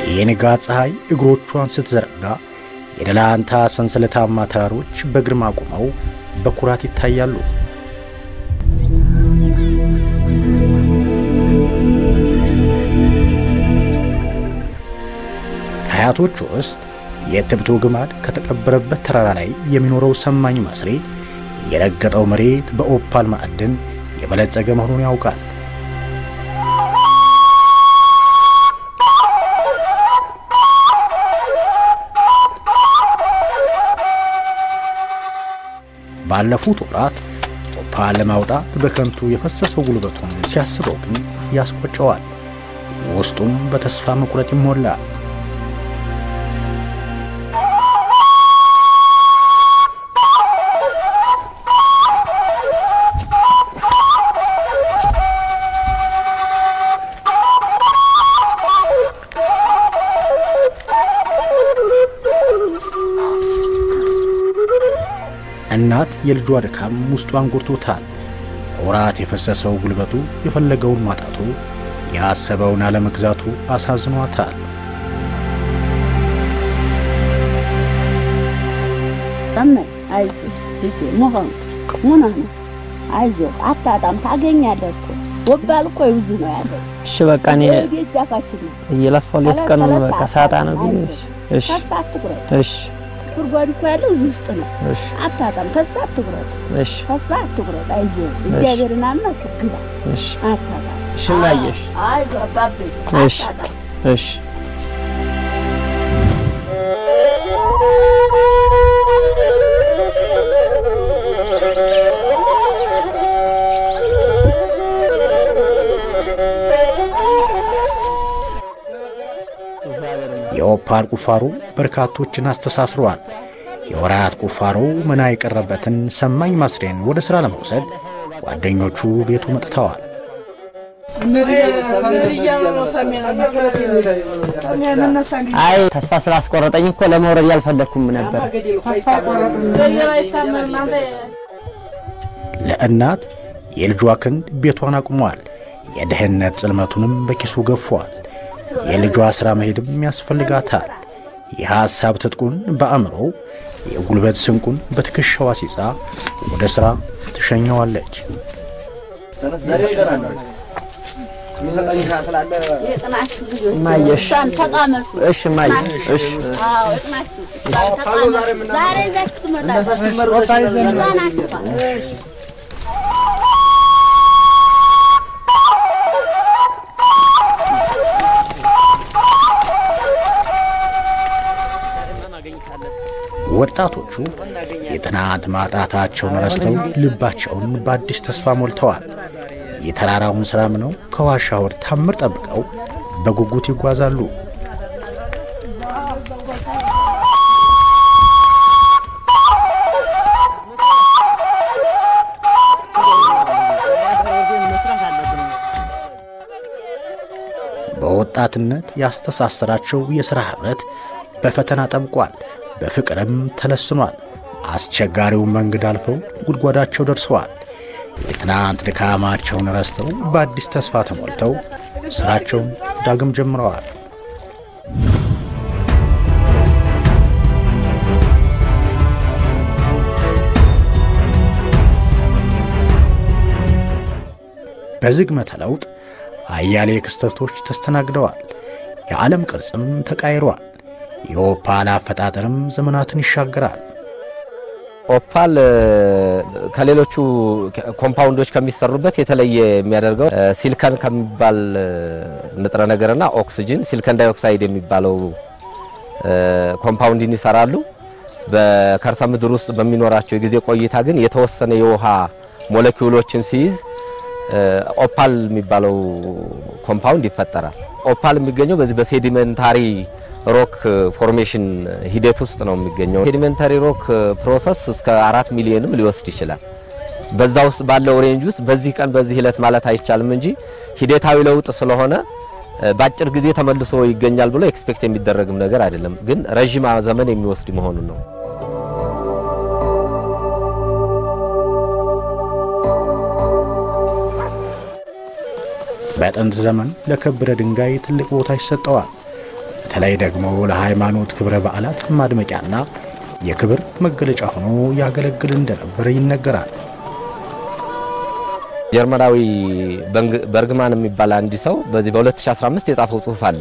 የንጋት ፀሐይ እግሮቿን ስትዘረጋ የደላንታ ሰንሰለታማ ተራሮች በግርማ ቆመው በኩራት ይታያሉ። ከአያቶች ውስጥ የትብቶ ግማድ ከተቀበረበት ተራራ ላይ የሚኖረው ሰማኝ ማስሬ የረገጠው መሬት በኦፓል ማዕድን የበለጸገ መሆኑን ያውቃል። ባለፉት ወራት ኦፓል ለማውጣት በከንቱ የፈሰሰው ጉልበቱን ሲያስበው ግን ያስቆጨዋል። ውስጡም በተስፋ መቁረጥ ይሞላል። እናት የልጇ ድካም ውስጧን ጎድቶታል። ወራት የፈሰሰው ጉልበቱ የፈለገውን ማጣቱ ያሰበውን አለመግዛቱ አሳዝኗታል። አመን አይዞህ ልጄ መሆን ምን ነው አይዞህ፣ አታጣም፣ ታገኛለህ እኮ ወባል እኮ ብዙ ነው ያለው። እሺ በቃ እኔ እጃፋችን ነው እየለፋው ሌት ቀኑን በቃ ሳጣ ነው ጊዜ። እሺ እሺ ተስፋ አትቁረጥ። እሺ ጉድጓድ እኮ ያለው እዚህ ውስጥ ነው። እሺ አታጣም፣ ተስፋ አትቁረጥ፣ እሺ ተስፋ አትቁረጥ። አይዞህ እግዚአብሔርን አምነህ ግባ፣ እሺ አታጣም። እሺ ማየሽ አይዞህ አባቤ እሺ አታጣም። እሺ የኦፓል ቁፋሮ በርካቶችን አስተሳስሯል። የወራት ቁፋሮ መና የቀረበትን ሰማኝ ማስሬን ወደ ሥራ ለመውሰድ ጓደኞቹ ቤቱ መጥተዋል። አይ ተስፋ ስላስቆረጠኝ እኮ ለመውረድ ያልፈለግኩም ነበር። ለእናት የልጇ ክንድ ቤቷን አቁሟል። የድህነት ጽልመቱንም በኪሱ ገፏል። የልጇ ሥራ መሄድም ያስፈልጋታል። የሐሳብ ትጥቁን በአእምሮ የጉልበት ስንቁን በትከሻዋ ሲጻ ወደ ሥራ ትሸኘዋለች። የጥናችሁ ልጆች ማየሽ እሷን ተቃመሱ። እሺ ማየ እሺ አዎ ጥናችሁ እሷን ተቃመሱ። ዛሬ ይዛችሁ ትመጣላችሁ። ይዟናችኋል። ወጣቶቹ የጥናት ማጣታቸውን ረስተው ልባቸውን በአዲስ ተስፋ ሞልተዋል። የተራራውን ሥራ ምነው ከዋሻ ወር ታምር ጠብቀው በጉጉት ይጓዛሉ። በወጣትነት ያስተሳሰራቸው የሥራ ኅብረት በፈተና ጠብቋል፣ በፍቅርም ተለስኗል። አስቸጋሪውን መንገድ አልፈው ጉድጓዳቸው ደርሰዋል። የትናንት ድካማቸውን ረስተው በአዲስ ተስፋ ተሞልተው ሥራቸውን ዳግም ጀምረዋል። በዝግመተ ለውጥ አያሌ ክስተቶች ተስተናግደዋል። የዓለም ቅርጽም ተቃይሯል። የኦፓል አፈጣጠርም ዘመናትን ይሻገራል። ኦፓል ከሌሎቹ ኮምፓውንዶች ከሚሰሩበት የተለየ የሚያደርገው ሲልከን ከሚባል ንጥረ ነገርና ኦክሲጅን ሲልከን ዳይኦክሳይድ የሚባለው ኮምፓውንድን ይሰራሉ። በከርሰ ምድር ውስጥ በሚኖራቸው የጊዜ ቆይታ ግን የተወሰነ የውሃ ሞለኪውሎችን ሲይዝ ኦፓል የሚባለው ኮምፓውንድ ይፈጠራል። ኦፓል የሚገኘው በዚህ በሴዲመንታሪ ሮክ ፎርሜሽን ሂደት ውስጥ ነው የሚገኘው። ሴዲመንታሪ ሮክ ፕሮሰስ እስከ አራት ሚሊዮንም ሊወስድ ይችላል። በዛ ውስጥ ባለው ሬንጅ ውስጥ በዚህ ቀን በዚህ ዕለት ማለት አይቻልም እንጂ ሂደታዊ ለውጥ ስለሆነ በአጭር ጊዜ ተመልሶ ይገኛል ብሎ ኤክስፔክት የሚደረግም ነገር አይደለም። ግን ረዥም ዘመን የሚወስድ መሆኑን ነው። በጥንት ዘመን ለከበረ ድንጋይ ትልቅ ቦታ ይሰጠዋል። በተለይ ደግሞ ለሃይማኖት ክብረ በዓላት ማድመቂያና የክብር መገለጫ ሆኖ ያገለግል እንደነበር ይነገራል። ጀርመናዊ በርግማን የሚባል አንድ ሰው በዚህ በ2015 የጻፈው ጽሑፍ አለ።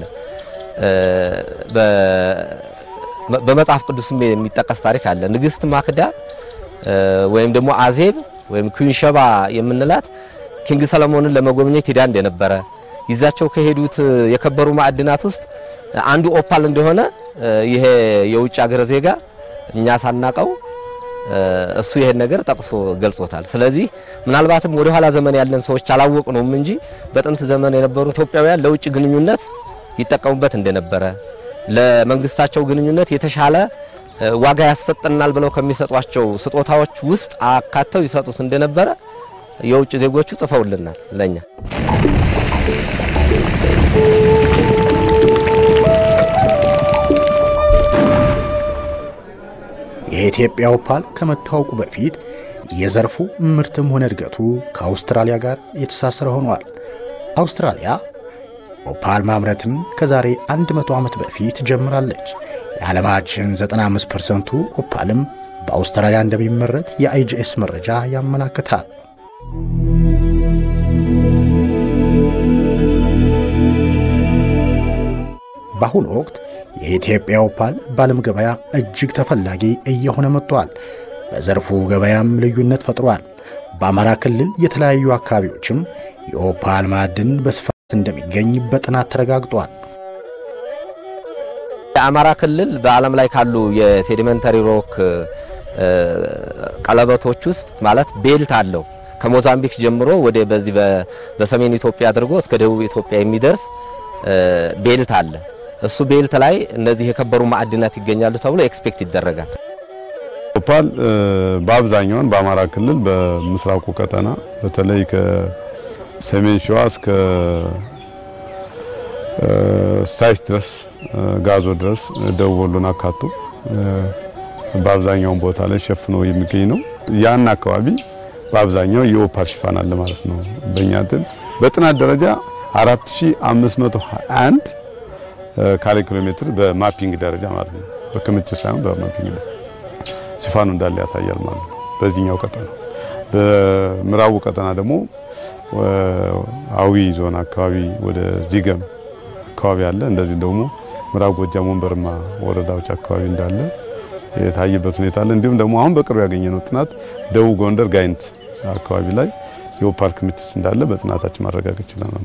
በመጽሐፍ ቅዱስም የሚጠቀስ ታሪክ አለ። ንግስት ማክዳ ወይም ደግሞ አዜብ ወይም ኩንሸባ የምንላት ኪንግ ሰለሞንን ለመጎብኘት ሄዳ እንደነበረ ይዛቸው ከሄዱት የከበሩ ማዕድናት ውስጥ አንዱ ኦፓል እንደሆነ ይሄ የውጭ ሀገር ዜጋ እኛ ሳናቀው እሱ ይሄን ነገር ጠቅሶ ገልጾታል። ስለዚህ ምናልባትም ወደ ኋላ ዘመን ያለን ሰዎች አላወቅነውም እንጂ በጥንት ዘመን የነበሩ ኢትዮጵያውያን ለውጭ ግንኙነት ይጠቀሙበት እንደነበረ ለመንግስታቸው ግንኙነት የተሻለ ዋጋ ያሰጠናል ብለው ከሚሰጧቸው ስጦታዎች ውስጥ አካተው ይሰጡት እንደነበረ የውጭ ዜጎቹ ጽፈውልናል ለኛ። የኢትዮጵያ ኦፓል ከመታወቁ በፊት የዘርፉ ምርትም ሆነ እድገቱ ከአውስትራሊያ ጋር የተሳሰረ ሆኗል። አውስትራሊያ ኦፓል ማምረትን ከዛሬ 100 ዓመት በፊት ጀምራለች። የዓለማችን 95 ፐርሰንቱ ኦፓልም በአውስትራሊያ እንደሚመረት የአይጂኤስ መረጃ ያመላክታል። በአሁኑ ወቅት የኢትዮጵያ ኦፓል በዓለም ገበያ እጅግ ተፈላጊ እየሆነ መጥቷል። በዘርፉ ገበያም ልዩነት ፈጥሯል። በአማራ ክልል የተለያዩ አካባቢዎችም የኦፓል ማዕድን በስፋት እንደሚገኝ በጥናት ተረጋግጧል። የአማራ ክልል በዓለም ላይ ካሉ የሴዲመንተሪ ሮክ ቀለበቶች ውስጥ ማለት ቤልት አለው። ከሞዛምቢክ ጀምሮ ወደ በዚህ በሰሜን ኢትዮጵያ አድርጎ እስከ ደቡብ ኢትዮጵያ የሚደርስ ቤልት አለ። እሱ ቤልት ላይ እነዚህ የከበሩ ማዕድናት ይገኛሉ ተብሎ ኤክስፔክት ይደረጋል። ኦፓል በአብዛኛውን በአማራ ክልል በምስራቁ ቀጠና በተለይ ከሰሜን ሸዋ እስከ ስታይት ድረስ ጋዞ ድረስ ደቡብ ወሎን አካቶ በአብዛኛውን ቦታ ላይ ሸፍኖ የሚገኝ ነው። ያን አካባቢ በአብዛኛው የኦፓል ሽፋን አለ ማለት ነው። በእኛ እንትን በጥናት ደረጃ 4521 ካሬ ኪሎ ሜትር በማፒንግ ደረጃ ማለት ነው። በክምችት ሳይሆን በማፒንግ ደረጃ ሽፋኑ እንዳለ ያሳያል ማለት ነው። በዚህኛው ቀጠና በምዕራቡ ቀጠና ደግሞ አዊ ዞን አካባቢ ወደ ዚገም አካባቢ አለ። እንደዚህ ደግሞ ምዕራብ ጎጃም ወንበርማ ወረዳዎች አካባቢ እንዳለ የታየበት ሁኔታ አለ። እንዲሁም ደግሞ አሁን በቅርብ ያገኘነው ጥናት ደቡብ ጎንደር ጋይንት አካባቢ ላይ የኦፓል ክምችት እንዳለ በጥናታችን ማረጋገጥ ችለናል።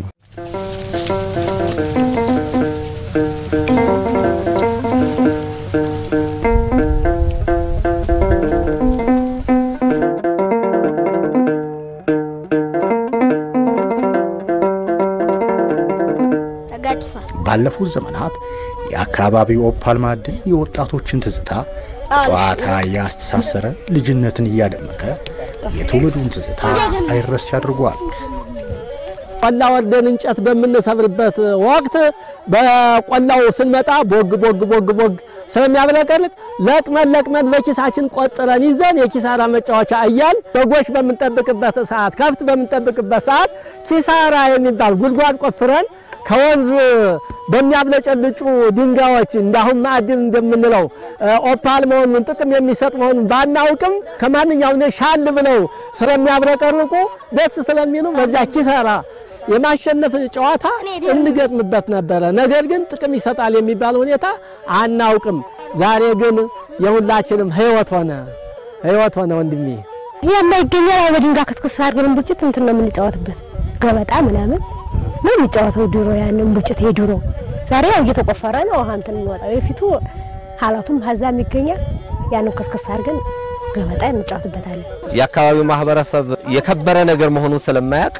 ባለፉት ዘመናት የአካባቢው ኦፓል ማዕድን የወጣቶችን ትዝታ ጨዋታ እያስተሳሰረ ልጅነትን እያደመቀ የትውልዱን ትዝታ አይረስ ያድርጓል። ቆላ ወርደን እንጨት በምንሰብርበት ወቅት በቆላው ስንመጣ ቦግ ቦግ ቦግ ቦግ ስለሚያብለቀልቅ ለቅመን ለቅመን በኪሳችን ቆጥረን ይዘን የኪሳራ መጫወቻ እያል በጎች በምንጠብቅበት ሰዓት፣ ከብት በምንጠብቅበት ሰዓት ኪሳራ የሚባል ጉድጓድ ቆፍረን ከወንዝ በሚያብለጨልጩ ድንጋዮች እንዳሁን ማዕድን እንደምንለው ኦፓል መሆኑን ጥቅም የሚሰጥ መሆኑን ባናውቅም ከማንኛውም ሻል ብለው ስለሚያብረቀርቁ ደስ ስለሚሉ በዚያ ኪሳራ የማሸነፍ ጨዋታ እንገጥምበት ነበረ። ነገር ግን ጥቅም ይሰጣል የሚባል ሁኔታ አናውቅም። ዛሬ ግን የሁላችንም ህይወት ሆነ ህይወት ሆነ ወንድሜ የማይገኘ በድንጋይ ክትክስ አድርገን ቡጭት እንትን ነው የምንጫወትበት ገበጣ ምናምን ነው የሚጫወተው። ድሮ ያንን ቡጭት የድሮ ዛሬ ያው እየተቆፈረ ነው ውሃ እንትን የሚወጣው። የፊቱ ሀላቱም ሀዛም ይገኛል። ያንን ከስከስ አድርገን ገበጣ እንጫወትበታለን። የአካባቢው ማህበረሰብ የከበረ ነገር መሆኑን ስለማያውቅ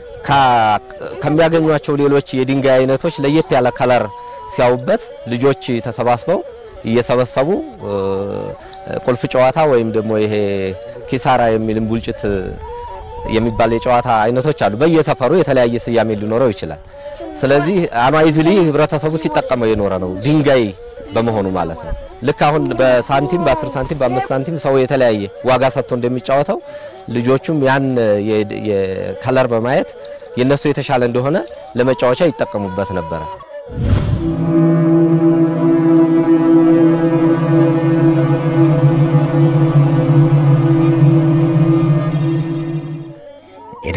ከሚያገኟቸው ሌሎች የድንጋይ አይነቶች ለየት ያለ ከለር ሲያዩበት ልጆች ተሰባስበው እየሰበሰቡ ቁልፍ ጨዋታ ወይም ደግሞ ይሄ ኪሳራ የሚልም ቡልጭት የሚባል የጨዋታ አይነቶች አሉ። በየሰፈሩ የተለያየ ስያሜ ሊኖረው ይችላል። ስለዚህ አማይዝሊ ህብረተሰቡ ሲጠቀመው የኖረ ነው፣ ድንጋይ በመሆኑ ማለት ነው። ልክ አሁን በሳንቲም በ10 ሳንቲም በ5 ሳንቲም ሰው የተለያየ ዋጋ ሰጥቶ እንደሚጫወተው ልጆቹም ያን የከለር በማየት የነሱ የተሻለ እንደሆነ ለመጫወቻ ይጠቀሙበት ነበረ።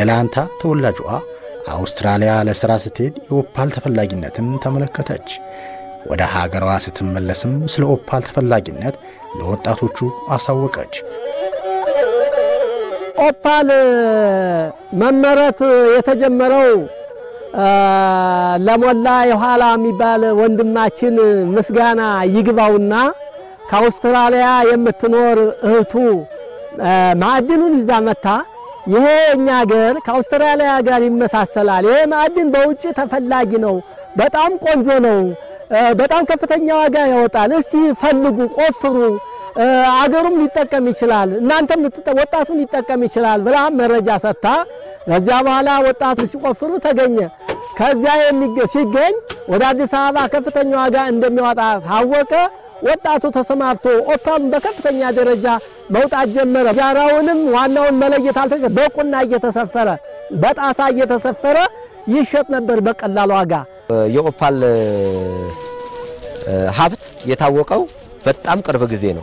የደላንታ ተወላጇ አውስትራሊያ ለሥራ ስትሄድ የኦፓል ተፈላጊነትን ተመለከተች። ወደ ሀገሯ ስትመለስም ስለ ኦፓል ተፈላጊነት ለወጣቶቹ አሳወቀች። ኦፓል መመረት የተጀመረው ለሞላ የኋላ የሚባል ወንድማችን ምስጋና ይግባውና ከአውስትራሊያ የምትኖር እህቱ ማዕድኑን ይዛ መታ ይሄ እኛ ሀገር ከአውስትራሊያ ጋር ይመሳሰላል። ይሄ ማዕድን በውጭ ተፈላጊ ነው፣ በጣም ቆንጆ ነው፣ በጣም ከፍተኛ ዋጋ ያወጣል። እስቲ ፈልጉ፣ ቆፍሩ፣ አገሩም ሊጠቀም ይችላል፣ እናንተም ወጣቱን ሊጠቀም ይችላል ብላ መረጃ ሰጥታ ከዚያ በኋላ ወጣቱ ሲቆፍሩ ተገኘ። ከዚያ ሲገኝ ወደ አዲስ አበባ ከፍተኛ ዋጋ እንደሚያወጣ ታወቀ። ወጣቱ ተሰማርቶ ኦፓሉን በከፍተኛ ደረጃ መውጣት ጀመረ። ጃራውንም ዋናውን መለየት አልተገ በቁና እየተሰፈረ በጣሳ እየተሰፈረ ይሸጥ ነበር በቀላል ዋጋ። የኦፓል ሀብት የታወቀው በጣም ቅርብ ጊዜ ነው።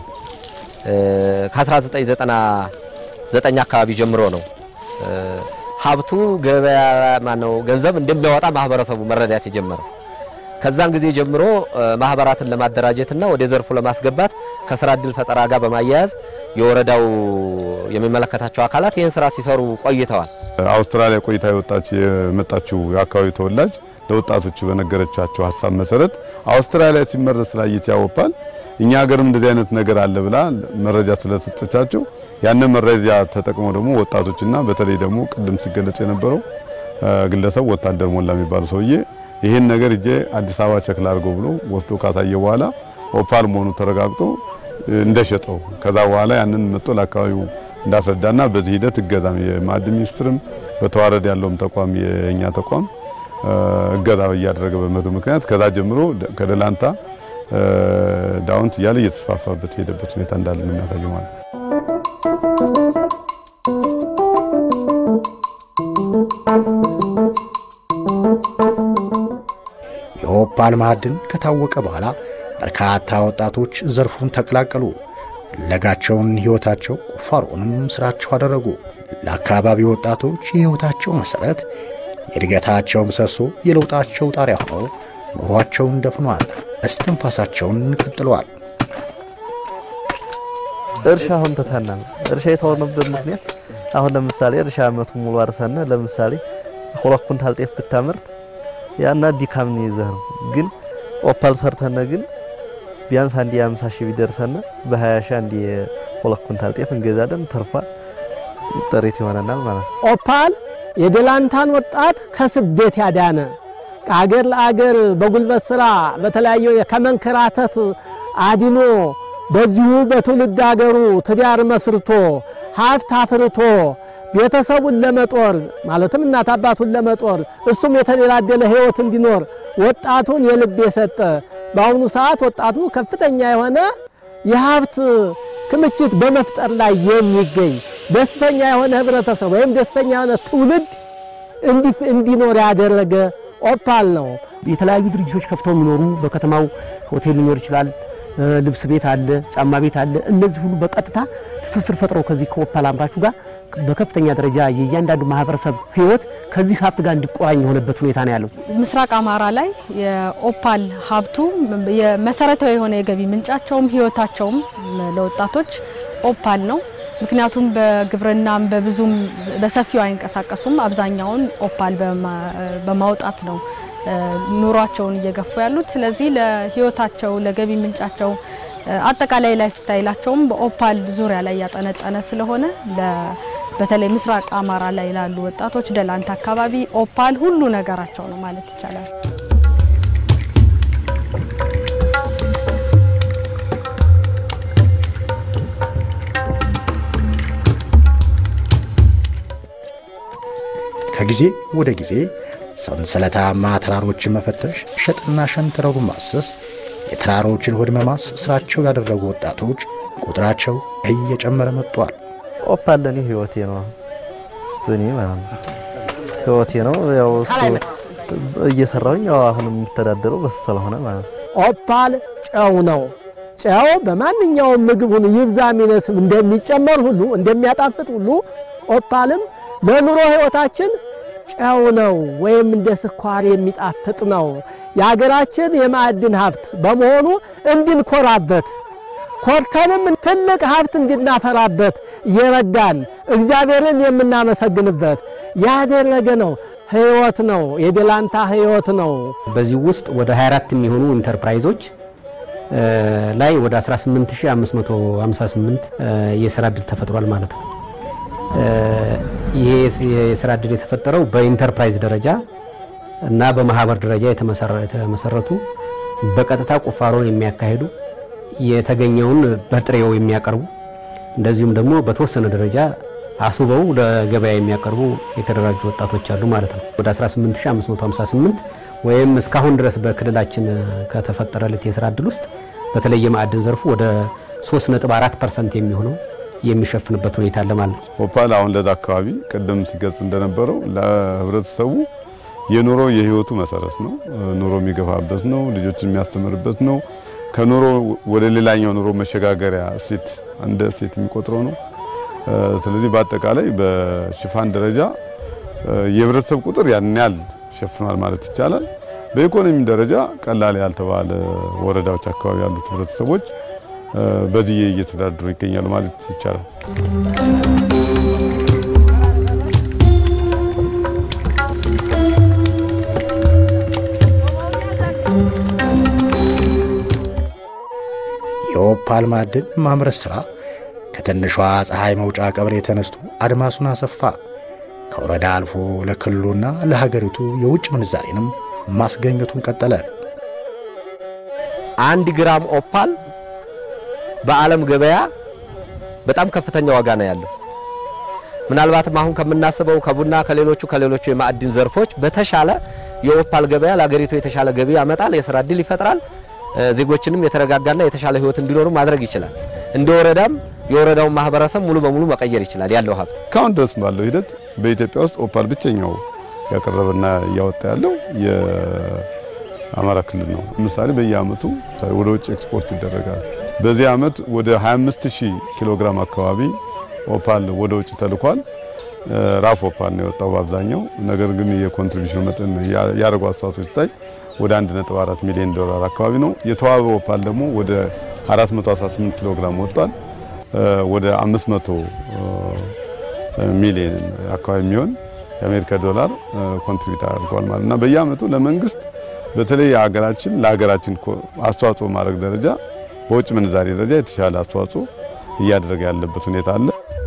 ከ1999 አካባቢ ጀምሮ ነው ሀብቱ ገበያ ማነው ገንዘብ እንደሚያወጣ ማህበረሰቡ መረዳት የጀመረው። ከዛን ጊዜ ጀምሮ ማህበራትን ለማደራጀትና ወደ ዘርፉ ለማስገባት ከስራ እድል ፈጠራ ጋር በማያያዝ የወረዳው የሚመለከታቸው አካላት ይህን ስራ ሲሰሩ ቆይተዋል። አውስትራሊያ ቆይታ የወጣች የመጣችው የአካባቢው ተወላጅ ለወጣቶቹ በነገረቻቸው ሀሳብ መሰረት አውስትራሊያ ሲመረት ስላየች ያወፓል እኛ ሀገርም እንደዚህ አይነት ነገር አለ ብላ መረጃ ስለሰጠቻቸው ያንን መረጃ ተጠቅመው ደግሞ ወጣቶችና በተለይ ደግሞ ቅድም ሲገለጽ የነበረው ግለሰብ ወታደር ሞላ የሚባሉ ሰውዬ ይህን ነገር እጄ አዲስ አበባ ቸክል አድርገው ብሎ ወስዶ ካሳየ በኋላ ኦፓል መሆኑ ተረጋግጦ እንደሸጠው ከዛ በኋላ ያንን መጥቶ ለአካባቢው እንዳስረዳና በዚህ ሂደት እገዛም የማዕድን ሚኒስትርም በተዋረድ ያለውም ተቋም የእኛ ተቋም እገዛ እያደረገ በመቶ ምክንያት ከዛ ጀምሮ ከደላንታ ዳውንት እያለ እየተስፋፋበት የሄደበት ሁኔታ እንዳለ ነው የሚያሳየው ማለት ነው። የኦፓል ማዕድን ከታወቀ በኋላ በርካታ ወጣቶች ዘርፉን ተቀላቀሉ። ፍለጋቸውን ሕይወታቸው፣ ቁፋሮንም ሥራቸው አደረጉ። ለአካባቢው ወጣቶች የሕይወታቸው መሠረት፣ የእድገታቸው ምሰሶ፣ የለውጣቸው ጣሪያ ሆነው ኑሯቸውን ደፍኗል። እስትንፋሳቸውን ቀጥለዋል። እርሻ አሁን ተታና ነው። እርሻ የተሆነበት ምክንያት አሁን ለምሳሌ እርሻ አመቱን ሙሉ አርሰነ ለምሳሌ ሁለት ኩንታል ጤፍ ብታመርት ያና ዲካም ነው ይዘህ ነው። ግን ኦፓል ሰርተነ ግን ቢያንስ አንድ የ50 ሺህ ቢደርሰነ በ20 ሺህ አንድ የሁለት ኩንታል ጤፍ እንገዛለን። ተርፏ ጥሪት ይሆነናል ማለት ነው። ኦፓል የደላንታን ወጣት ከስደት ያዳነ ከአገር ለአገር በጉልበት ስራ በተለያየ ከመንከራተት አድኖ በዚሁ በትውልድ አገሩ ትዳር መስርቶ ሀብት አፍርቶ ቤተሰቡን ለመጦር ማለትም እናት አባቱን ለመጦር እሱም የተደላደለ ሕይወት እንዲኖር ወጣቱን የልብ የሰጠ በአሁኑ ሰዓት ወጣቱ ከፍተኛ የሆነ የሀብት ክምችት በመፍጠር ላይ የሚገኝ ደስተኛ የሆነ ህብረተሰብ ወይም ደስተኛ የሆነ ትውልድ እንዲኖር ያደረገ ኦፓል ነው። የተለያዩ ድርጅቶች ከፍተው የሚኖሩ በከተማው ሆቴል ሊኖር ይችላል፣ ልብስ ቤት አለ፣ ጫማ ቤት አለ። እነዚህ ሁሉ በቀጥታ ትስስር ፈጥረው ከዚህ ከኦፓል አምራቹ ጋር በከፍተኛ ደረጃ የእያንዳንዱ ማህበረሰብ ህይወት ከዚህ ሀብት ጋር እንዲቆራኝ የሆነበት ሁኔታ ነው ያለው። ምስራቅ አማራ ላይ የኦፓል ሀብቱ መሰረታዊ የሆነ የገቢ ምንጫቸውም ህይወታቸውም ለወጣቶች ኦፓል ነው። ምክንያቱም በግብርናም በብዙም በሰፊው አይንቀሳቀሱም። አብዛኛውን ኦፓል በማውጣት ነው ኑሯቸውን እየገፉ ያሉት። ስለዚህ ለህይወታቸው ለገቢ ምንጫቸው አጠቃላይ ላይፍ ስታይላቸውም በኦፓል ዙሪያ ላይ ያጠነጠነ ስለሆነ በተለይ ምስራቅ አማራ ላይ ላሉ ወጣቶች ደላንታ አካባቢ ኦፓል ሁሉ ነገራቸው ነው ማለት ይቻላል። ከጊዜ ወደ ጊዜ ሰንሰለታማ ተራሮችን መፈተሽ፣ ሸጥና ሸንተረሩ ማሰስ፣ የተራሮችን ሆድ መማስ ስራቸው ያደረጉ ወጣቶች ቁጥራቸው እየጨመረ መጥቷል። ኦፓል ለኔ ህይወቴ ነው። በኔ ማለት ነው ህይወቴ ነው። ያው እሱ እየሰራውኝ ያው አሁን የሚተዳደረው በሱ ስለሆነ ማለት ነው። ኦፓል ጨው ነው። ጨው በማንኛውም ምግብ ሁሉ ይብዛ ሚነስም እንደሚጨመር ሁሉ እንደሚያጣፍጥ ሁሉ ኦፓልም ለኑሮ ህይወታችን ጨው ነው ወይም እንደ ስኳር የሚጣፍጥ ነው። የሀገራችን የማዕድን ሀብት በመሆኑ እንድንኮራበት ኮርተንም ትልቅ ሀብት እንድናፈራበት የረዳን እግዚአብሔርን የምናመሰግንበት ያደረገ ነው። ህይወት ነው። የደላንታ ህይወት ነው። በዚህ ውስጥ ወደ 24 የሚሆኑ ኢንተርፕራይዞች ላይ ወደ 18558 የስራ እድል ተፈጥሯል ማለት ነው። ይሄ የስራ እድል የተፈጠረው በኢንተርፕራይዝ ደረጃ እና በማህበር ደረጃ የተመሰረቱ በቀጥታ ቁፋሮን የሚያካሂዱ የተገኘውን በጥሬው የሚያቀርቡ እንደዚሁም ደግሞ በተወሰነ ደረጃ አስበው ለገበያ የሚያቀርቡ የተደራጁ ወጣቶች አሉ ማለት ነው። ወደ 18558 ወይም እስካሁን ድረስ በክልላችን ከተፈጠረለት የስራ እድል ውስጥ በተለይ የማዕድን ዘርፉ ወደ 3.4 ፐርሰንት የሚሆነው የሚሸፍንበት ሁኔታ አለ ማለት ነው። ኦፓል አሁን ለዛ አካባቢ ቅድም ሲገልጽ እንደነበረው ለህብረተሰቡ የኑሮ የህይወቱ መሰረት ነው። ኑሮ የሚገፋበት ነው። ልጆችን የሚያስተምርበት ነው። ከኑሮ ወደ ሌላኛው ኑሮ መሸጋገሪያ እሴት እንደ እሴት የሚቆጥረው ነው። ስለዚህ በአጠቃላይ በሽፋን ደረጃ የህብረተሰብ ቁጥር ያን ያህል ሸፍኗል ማለት ይቻላል። በኢኮኖሚ ደረጃ ቀላል ያልተባለ ወረዳዎች አካባቢ ያሉት ህብረተሰቦች በዚህ እየተዳደሩ ይገኛሉ ማለት ይቻላል። የኦፓል ማዕድን ማምረት ሥራ ከትንሿ ፀሐይ መውጫ ቀበሌ ተነስቶ አድማሱን አሰፋ። ከወረዳ አልፎ ለክልሉና ለሀገሪቱ የውጭ ምንዛሬንም ማስገኘቱን ቀጠለ። አንድ ግራም ኦፓል በዓለም ገበያ በጣም ከፍተኛ ዋጋ ነው ያለው። ምናልባትም አሁን ከምናስበው ከቡና ከሌሎቹ ከሌሎቹ የማዕድን ዘርፎች በተሻለ የኦፓል ገበያ ለሀገሪቱ የተሻለ ገቢ ያመጣል፣ የስራ እድል ይፈጥራል፣ ዜጎችንም የተረጋጋና የተሻለ ህይወት እንዲኖሩ ማድረግ ይችላል። እንደ ወረዳም የወረዳውን ማህበረሰብ ሙሉ በሙሉ መቀየር ይችላል ያለው ሀብት። እስካሁን ድረስ ባለው ሂደት በኢትዮጵያ ውስጥ ኦፓል ብቸኛው ያቀረበና እያወጣ ያለው የአማራ ክልል ነው። ለምሳሌ በየአመቱ ወደ ውጭ ኤክስፖርት ይደረጋል። በዚህ አመት ወደ 25000 ኪሎ ግራም አካባቢ ኦፓል ወደ ውጭ ተልኳል። ራፍ ኦፓል ነው የወጣው በአብዛኛው። ነገር ግን የኮንትሪቢሽን መጠን ያደረጉ አስተዋጽኦ ሲታይ ወደ 1.4 ሚሊዮን ዶላር አካባቢ ነው። የተዋበ ኦፓል ደግሞ ወደ 418 ኪሎ ግራም ወጥቷል። ወደ 500 ሚሊዮን አካባቢ የሚሆን የአሜሪካ ዶላር ኮንትሪቢዩት አድርገዋል ማለት እና በየአመቱ ለመንግስት በተለይ ሀገራችን ለሀገራችን አስተዋጽኦ ማድረግ ደረጃ በውጭ ምንዛሬ ደረጃ የተሻለ አስተዋጽኦ እያደረገ ያለበት ሁኔታ አለ።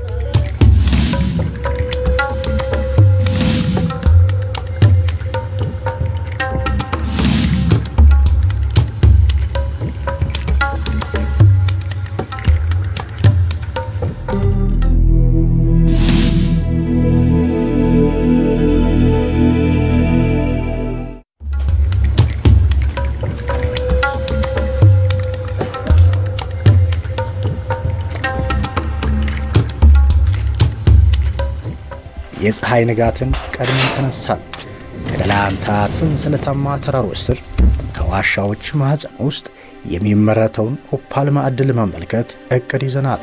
የፀሐይ ንጋትን ቀድመን ተነሳን። ከደላንታ ሰንሰለታማ ተራሮች ስር ከዋሻዎች ማኅፀን ውስጥ የሚመረተውን ኦፓል ማዕድን ለመመልከት እቅድ ይዘናል።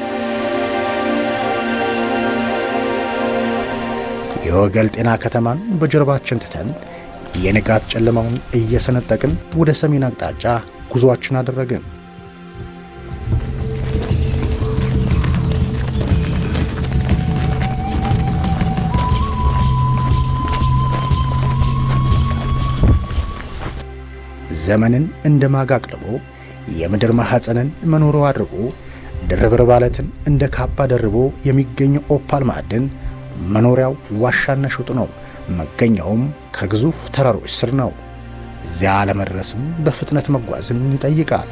የወገል ጤና ከተማን በጀርባችን ትተን የንጋት ጨለማውን እየሰነጠቅን ወደ ሰሜን አቅጣጫ ጉዞአችን አደረግን። ዘመንን እንደ ማግ አቅልቦ የምድር ማኅፀንን መኖሩ አድርጎ ድርብርብ ዓለትን እንደ ካባ ደርቦ የሚገኘው ኦፓል ማዕድን መኖሪያው ዋሻና ሽጡ ነው። መገኛውም ከግዙፍ ተራሮች ስር ነው። እዚያ ለመድረስም በፍጥነት መጓዝን ይጠይቃል።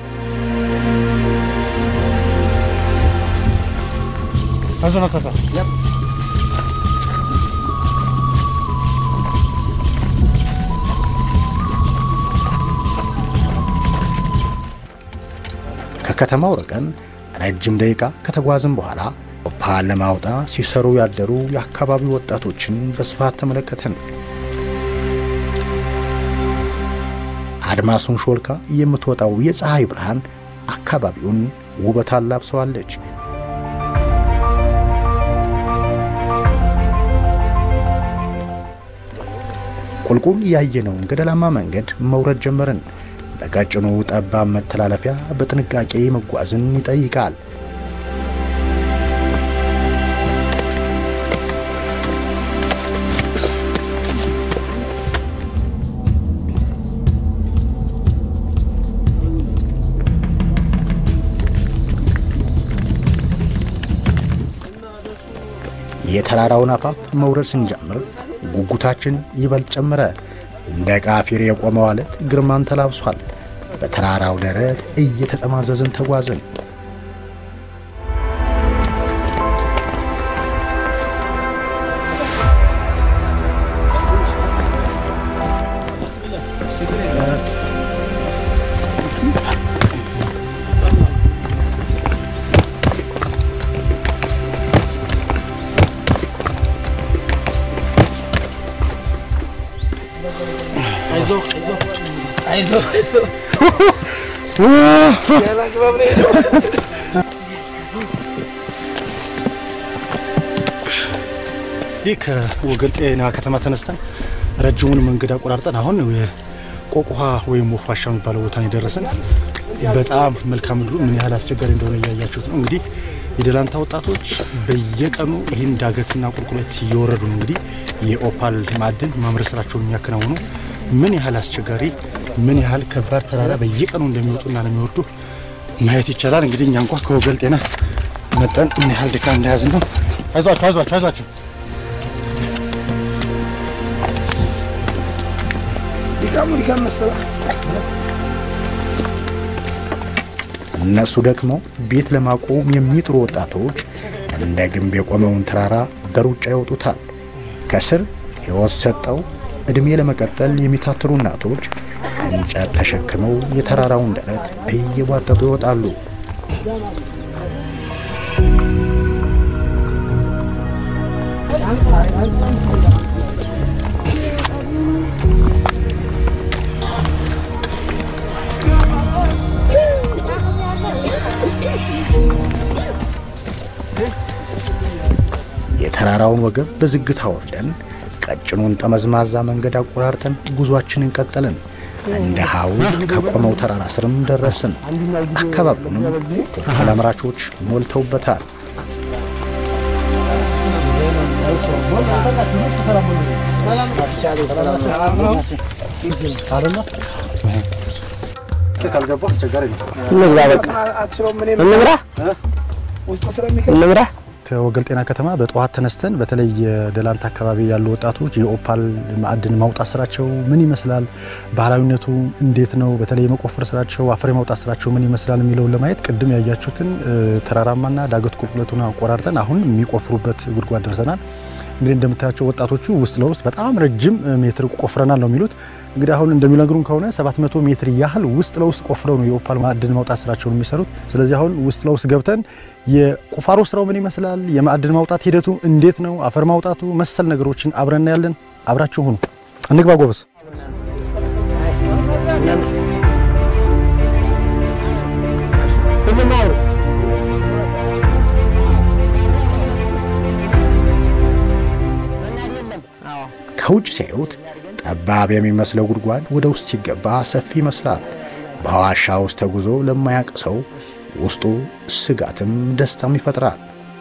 ከከተማው ርቀን ረጅም ደቂቃ ከተጓዝን በኋላ ኦፓል ለማውጣት ሲሰሩ ያደሩ የአካባቢው ወጣቶችን በስፋት ተመለከትን። አድማሱን ሾልካ የምትወጣው የፀሐይ ብርሃን አካባቢውን ውበት አላብሰዋለች። ቁልቁል ያየነውን ገደላማ መንገድ መውረድ ጀመርን። በቀጭኑ ጠባብ መተላለፊያ በጥንቃቄ መጓዝን ይጠይቃል። የተራራውን አፋፍ መውረድ ስንጀምር ጉጉታችን ይበልጥ ጨመረ። እንደ ቃፊር የቆመው አለት ግርማን ተላብሷል። በተራራው ደረት እየተጠማዘዝን ተጓዝን። ይህ ከወገል ጤና ከተማ ተነስተን ረጅሙን መንገድ አቆራርጠን አሁን ቆቁሃ ወይም ወፍ ዋሻ የሚባለው ቦታ ነው የደረስን። በጣም መልካም ምድሩ ምን ያህል አስቸጋሪ እንደሆነ እያያችሁት ነው። እንግዲህ የደላንታ ወጣቶች በየቀኑ ይህን ዳገትና ቁልቁለት እየወረዱ ነው እንግዲህ የኦፓል ማዕድን ማምረት ስራቸውን የሚያከናውኑ ምን ያህል አስቸጋሪ ምን ያህል ከባድ ተራራ በየቀኑ እንደሚወጡና እንደሚወርዱ ማየት ይቻላል። እንግዲህ እኛ እንኳ ከወገል ጤና መጠን ምን ያህል ድካም እንደያዝን ነው። አይዟችሁ አይዟችሁ አይዟችሁ እነሱ ደክመው ቤት ለማቆም የሚጥሩ ወጣቶች እንደ ግንብ የቆመውን ተራራ በሩጫ ይወጡታል። ከስር ሕይወት ሰጠው ዕድሜ ለመቀጠል የሚታትሩ እናቶች እንጨት ተሸክመው የተራራውን ደረት እየቧጠጡ ይወጣሉ። የተራራውን ወገብ በዝግታ ወርደን ቀጭኑን ጠመዝማዛ መንገድ አቆራርጠን ጉዟችንን ቀጠልን። እንደ ሐውልት ከቆመው ተራራ ስርም ደረስን። አካባቢውንም ኦፓል አምራቾች ሞልተውበታል። ካልገባ አስቸጋሪ ነው። እንግባ በቃ እንምራ እንምራ። ከወገል ጤና ከተማ በጠዋት ተነስተን በተለይ የደላንታ አካባቢ ያሉ ወጣቶች የኦፓል ማዕድን ማውጣት ስራቸው ምን ይመስላል፣ ባህላዊነቱ እንዴት ነው፣ በተለይ የመቆፈር ስራቸው፣ አፈር የማውጣት ስራቸው ምን ይመስላል የሚለውን ለማየት ቅድም ያያችሁትን ተራራማና ዳገት ቁልቁለቱን አቆራርጠን አሁን የሚቆፍሩበት ጉድጓድ ደርሰናል። እንግዲህ እንደምታያቸው ወጣቶቹ ውስጥ ለውስጥ በጣም ረጅም ሜትር ቆፍረናል ነው የሚሉት። እንግዲህ አሁን እንደሚነግሩን ከሆነ 700 ሜትር ያህል ውስጥ ለውስጥ ቆፍረው ነው የኦፓል ማዕድን ማውጣት ስራቸውን የሚሰሩት። ስለዚህ አሁን ውስጥ ለውስጥ ገብተን የቁፋሮ ስራው ምን ይመስላል፣ የማዕድን ማውጣት ሂደቱ እንዴት ነው፣ አፈር ማውጣቱ መሰል ነገሮችን አብረን እናያለን። አብራችሁ ሁኑ። እንግባ ጎበዝ። ከውጭ ሲያዩት ጠባብ የሚመስለው ጉድጓድ ወደ ውስጥ ሲገባ ሰፊ ይመስላል። በዋሻ ውስጥ ተጉዞ ለማያውቅ ሰው ውስጡ ስጋትም ደስታም ይፈጥራል።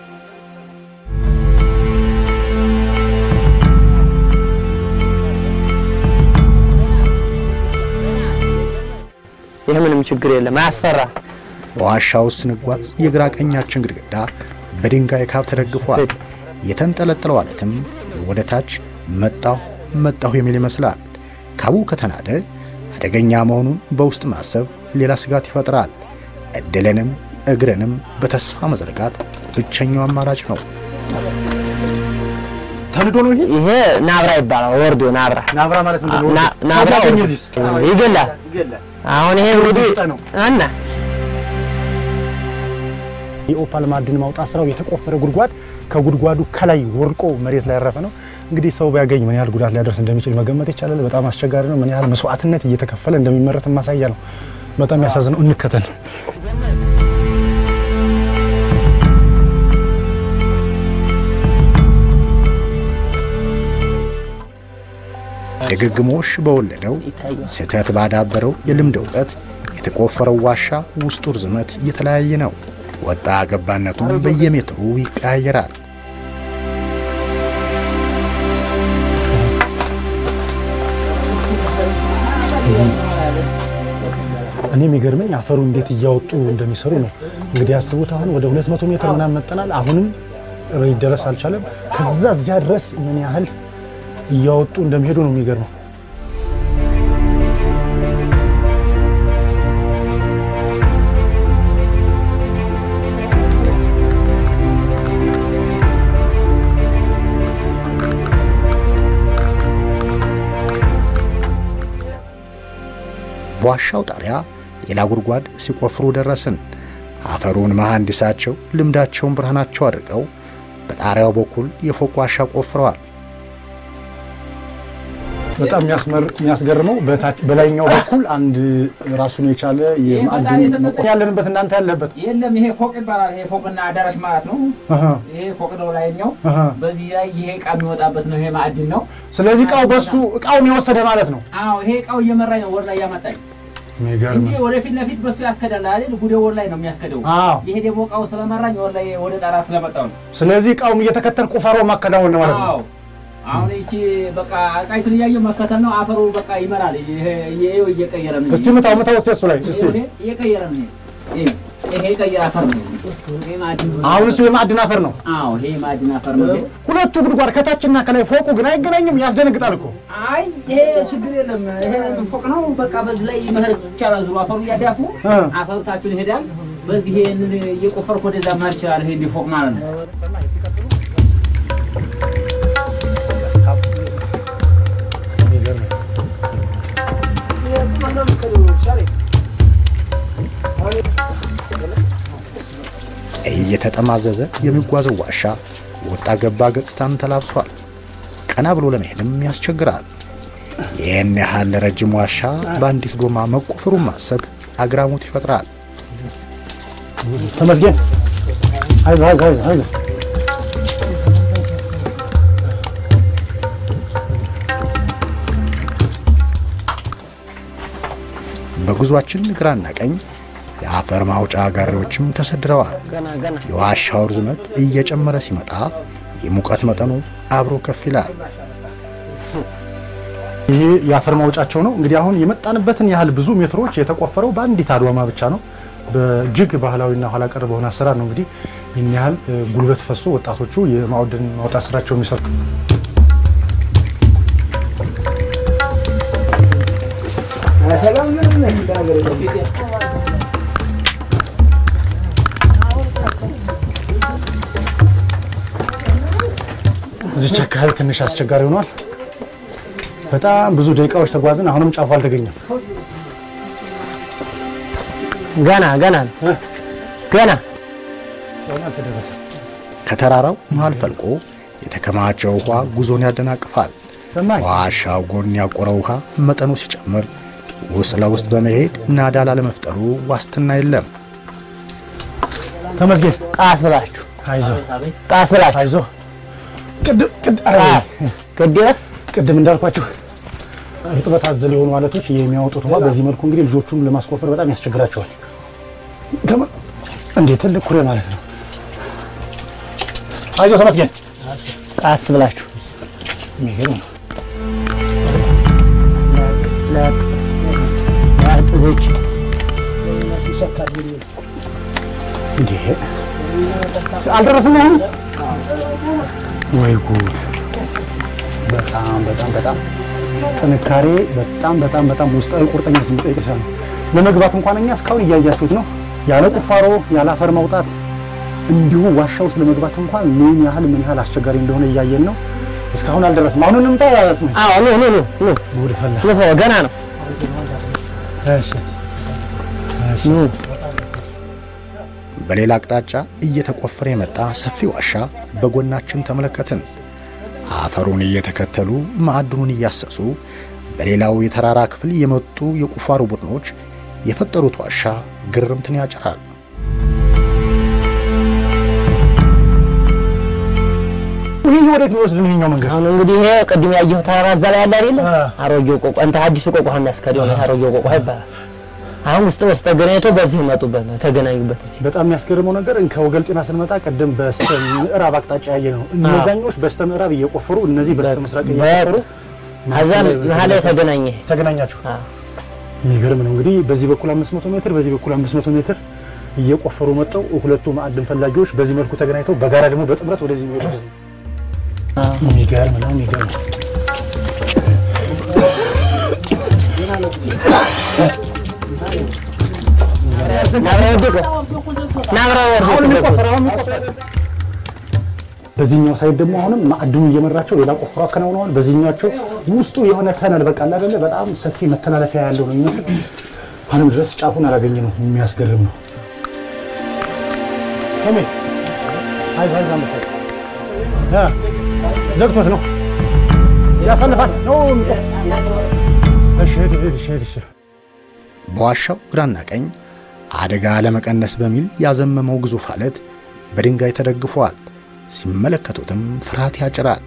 ይህ ምንም ችግር የለም፣ አያስፈራ። በዋሻ ውስጥ ስንጓዝ የግራ ቀኛችን ግድግዳ በድንጋይ ካብ ተደግፏል። የተንጠለጠለው አለትም ወደ ታች መጣሁ መጣሁ የሚል ይመስላል። ካቡ ከተናደ አደገኛ መሆኑን በውስጥ ማሰብ ሌላ ስጋት ይፈጥራል። እድልንም እግርንም በተስፋ መዘርጋት ብቸኛው አማራጭ ነው። ተንዶ ነው ይሄ ይሄ ናብራ ይባላል። ወርዶ ናብራ ናብራ ማለት ምንድን ነው? ና- ናብራ ሰው ባገኘ እዚህስ? ይገላል። አሁን ይሄ እንግዲህ ነው። አና የኦፓል ማዕድን ማውጣት ስራው የተቆፈረ ጉድጓድ ከጉድጓዱ ከላይ ወርቆ መሬት ላይ ያረፈ ነው። እንግዲህ ሰው ቢያገኝ ምን ያህል ጉዳት ሊያደርስ እንደሚችል መገመት ይቻላል። በጣም አስቸጋሪ ነው። ምን ያህል መስዋዕትነት እየተከፈለ እንደሚመረት ማሳያ ነው። በጣም የሚያሳዝነው። እንከተል። ድግግሞሽ በወለደው ስህተት ባዳበረው የልምድ እውቀት የተቆፈረው ዋሻ ውስጡ ርዝመት የተለያየ ነው። ወጣ ገባነቱም በየሜትሩ ይቀያየራል። እኔ የሚገርመኝ አፈሩ እንዴት እያወጡ እንደሚሰሩ ነው። እንግዲህ ያስቡት አሁን ወደ 200 ሜትር ምናምን መጠናል። አሁንም ሊደረስ አልቻለም። ከዛ እዚያ ድረስ ምን ያህል እያወጡ እንደሚሄዱ ነው የሚገርመው። በዋሻው ጣሪያ ሌላ ጉድጓድ ሲቆፍሩ ደረስን። አፈሩን መሐንዲሳቸው ልምዳቸውን ብርሃናቸው አድርገው በጣሪያው በኩል የፎቅ ዋሻ ቆፍረዋል። በጣም የሚያስገርመው በላይኛው በኩል አንድ ራሱን የቻለ የማዕድን ያለንበት እናንተ ያለበት የለም። ይሄ ፎቅ ይባላል። ይሄ ፎቅና አዳራሽ ማለት ነው። ይሄ ፎቅ ነው ላይኛው። በዚህ ላይ ይሄ እቃ የሚወጣበት ነው። ይሄ ማዕድን ነው። ስለዚህ እቃው በሱ እቃውን የወሰደ ማለት ነው። አዎ፣ ይሄ እቃው እየመራኝ ነው ወደ ላይ ያመጣኝ እንጂ ወደፊት ለፊት በሱ ያስከዳል አይደል? ጉዴ ወደ ላይ ነው የሚያስከደው። ይሄ ደግሞ እቃው ስለመራኝ ወደ ላይ ወደ ጣራ ስለመጣው ነው። ስለዚህ እቃውም እየተከተል ቁፋሮ ማከናወን ነው ማለት ነው። አሁን ይቺ በቃ እቃይቱን እያየሁ መከተል ነው። አፈሩ በቃ ይመራል። ይሄ እየቀየረ ነው። እስቲ ምታው ምታው እስቲ እሱ ላይ እስቲ እየቀየረ ነው። ይሄ ቀይ አፈር ነው። አሁን እሱ የማዕድን አፈር ነው። አዎ ይሄ የማዕድን አፈር ነው። ሁለቱ ጉድጓድ ከታችና ከላይ ፎቁ ግን አይገናኝም። ያስደነግጣል እኮ። አይ ይሄ ችግር የለም። ይሄ ፎቅ ነው። በቃ በዚህ ላይ መሄድ ይቻላል። ዙሮ አፈሩ እያዳፉ አፈሩ ታችሁን ይሄዳል። በዚህ ይሄንን እየቆፈርኩ ወደዛ መሄድ ይችላል። ይሄ ፎቅ ማለት ነው። እየተጠማዘዘ የሚጓዘው ዋሻ ወጣ ገባ ገጽታን ተላብሷል። ቀና ብሎ ለመሄድም ያስቸግራል። ይህን ያህል ረጅም ዋሻ በአንዲት ዶማ መቆፈሩን ማሰብ አግራሞት ይፈጥራል። ተመስገን፣ አይዞህ አይዞህ አይዞህ። በጉዟችን ግራና ቀኝ የአፈር ማውጫ ጋሪዎችም ተሰድረዋል። የዋሻው ርዝመት እየጨመረ ሲመጣ የሙቀት መጠኑ አብሮ ከፍ ይላል። ይሄ የአፈር ማውጫቸው ነው። እንግዲህ አሁን የመጣንበትን ያህል ብዙ ሜትሮች የተቆፈረው በአንዲት አድዋማ ብቻ ነው። በእጅግ ባህላዊና ኋላ ቀር በሆነ አሰራር ነው እንግዲህ ይህን ያህል ጉልበት ፈሶ ወጣቶቹ የማዕድን ማውጣት ስራቸው የሚሰሩ እዚች አካባቢ ትንሽ አስቸጋሪ ሆኗል። በጣም ብዙ ደቂቃዎች ተጓዝን። አሁንም ጫፉ አልተገኘም። ገና ገና ገና ከተራራው መሃል ፈልቆ የተከማቸው ውኃ ጉዞን ያደናቅፋል። ዋሻው ጎን ያቆረው ውኃ መጠኑ ሲጨምር ውስጥ ለውስጥ በመሄድ ናዳ ላለመፍጠሩ ዋስትና የለም። ተመስገን፣ ቃስ ብላችሁ አይዞህ፣ ቃስ ብላችሁ አይዞህ። ቅድም እንዳልኳችሁ እርጥበት አዘል የሆኑ አለቶች የሚያወጡት ውሃ በዚህ መልኩ እንግዲህ ልጆቹን ለማስቆፈር በጣም ያስቸግራቸዋል። እንዴ ትልቅ ኩሬ ማለት ነው። አይዞህ ተመስገን፣ ቃስ ብላችሁ የሚገርም ነው። ጥዞች እንዴ አልደረስም አሁን ወይ ጉድ! በጣም በጣም በጣም ጥንካሬ በጣም በጣም በጣም ውስጣዊ ቁርጠኝነት የሚጠይቅ ስራ ነው። ለመግባት እንኳን እኛ እስካሁን እያያችሁት ነው። ያለ ቁፋሮ ያለ አፈር ማውጣት እንዲሁ ዋሻ ውስጥ ለመግባት እንኳን ምን ያህል ምን ያህል አስቸጋሪ እንደሆነ እያየን ነው። እስካሁን አልደረስም። አሁን እንምጣ ያስነ አዎ ኑ ኑ ኑ ኑ ጉድ ፈላ። ለሰው ገና ነው። እሺ እሺ በሌላ አቅጣጫ እየተቆፈረ የመጣ ሰፊ ዋሻ በጎናችን ተመለከትን። አፈሩን እየተከተሉ ማዕድኑን እያሰሱ በሌላው የተራራ ክፍል የመጡ የቁፋሮ ቡድኖች የፈጠሩት ዋሻ ግርምትን ያጭራል። ይሄ ይህ ወዴት የሚወስድን ይሄኛው መንገድ? አሁን እንግዲህ ይሄ ቅድም ያየሁ ተራራ እዛ ላይ ያለ አይደለ? አሮጌው ቆቋ እንትን አዲሱ ቆቋ የሚያስከደው ነው። አሮጌው ቆቋ ይባላል። አሁን ውስጥ ውስጥ ተገናኝቶ በዚህ መጡበት ነው የተገናኙበት። እዚህ በጣም የሚያስገርመው ነገር ከወገል ጤና ስንመጣ ቅድም በስተ ምዕራብ አቅጣጫ ያየ ነው። እነዛኞች በስተ ምዕራብ እየቆፈሩ እነዚህ በስተ ምስራቅ እየቆፈሩ ከዛ መሀል ላይ ተገናኘ ተገናኛችሁ። የሚገርም ነው እንግዲህ በዚህ በኩል 500 ሜትር በዚህ በኩል 500 ሜትር እየቆፈሩ መጥተው ሁለቱ ማዕድን ፈላጊዎች በዚህ መልኩ ተገናኝተው በጋራ ደግሞ በጥምረት ወደዚህ የሚሄዱ የሚገርም ነው። የሚገርም ነው። በዚህኛው ሳይድ ደግሞ አሁንም ማዕድኑ እየመራቸው ሌላ ቆፍሮ አከናውነዋል። በዚህኛቸው ውስጡ የሆነ ተነል በቃ አለ አይደለ በጣም ሰፊ መተላለፊያ ያለው ነው የሚመስል አሁንም ድረስ ጫፉን አላገኘ ነው። የሚያስገርም ነው። ቶሜ አይዞህ አይዞህ አንበሳ ያ ዘግቶት ነው ያሳልፋል ነው። እሺ ሂድ ሂድ እሺ ሂድ እሺ በዋሻው ግራና ቀኝ አደጋ ለመቀነስ በሚል ያዘመመው ግዙፍ አለት በድንጋይ ተደግፏል። ሲመለከቱትም ፍርሃት ያጭራል።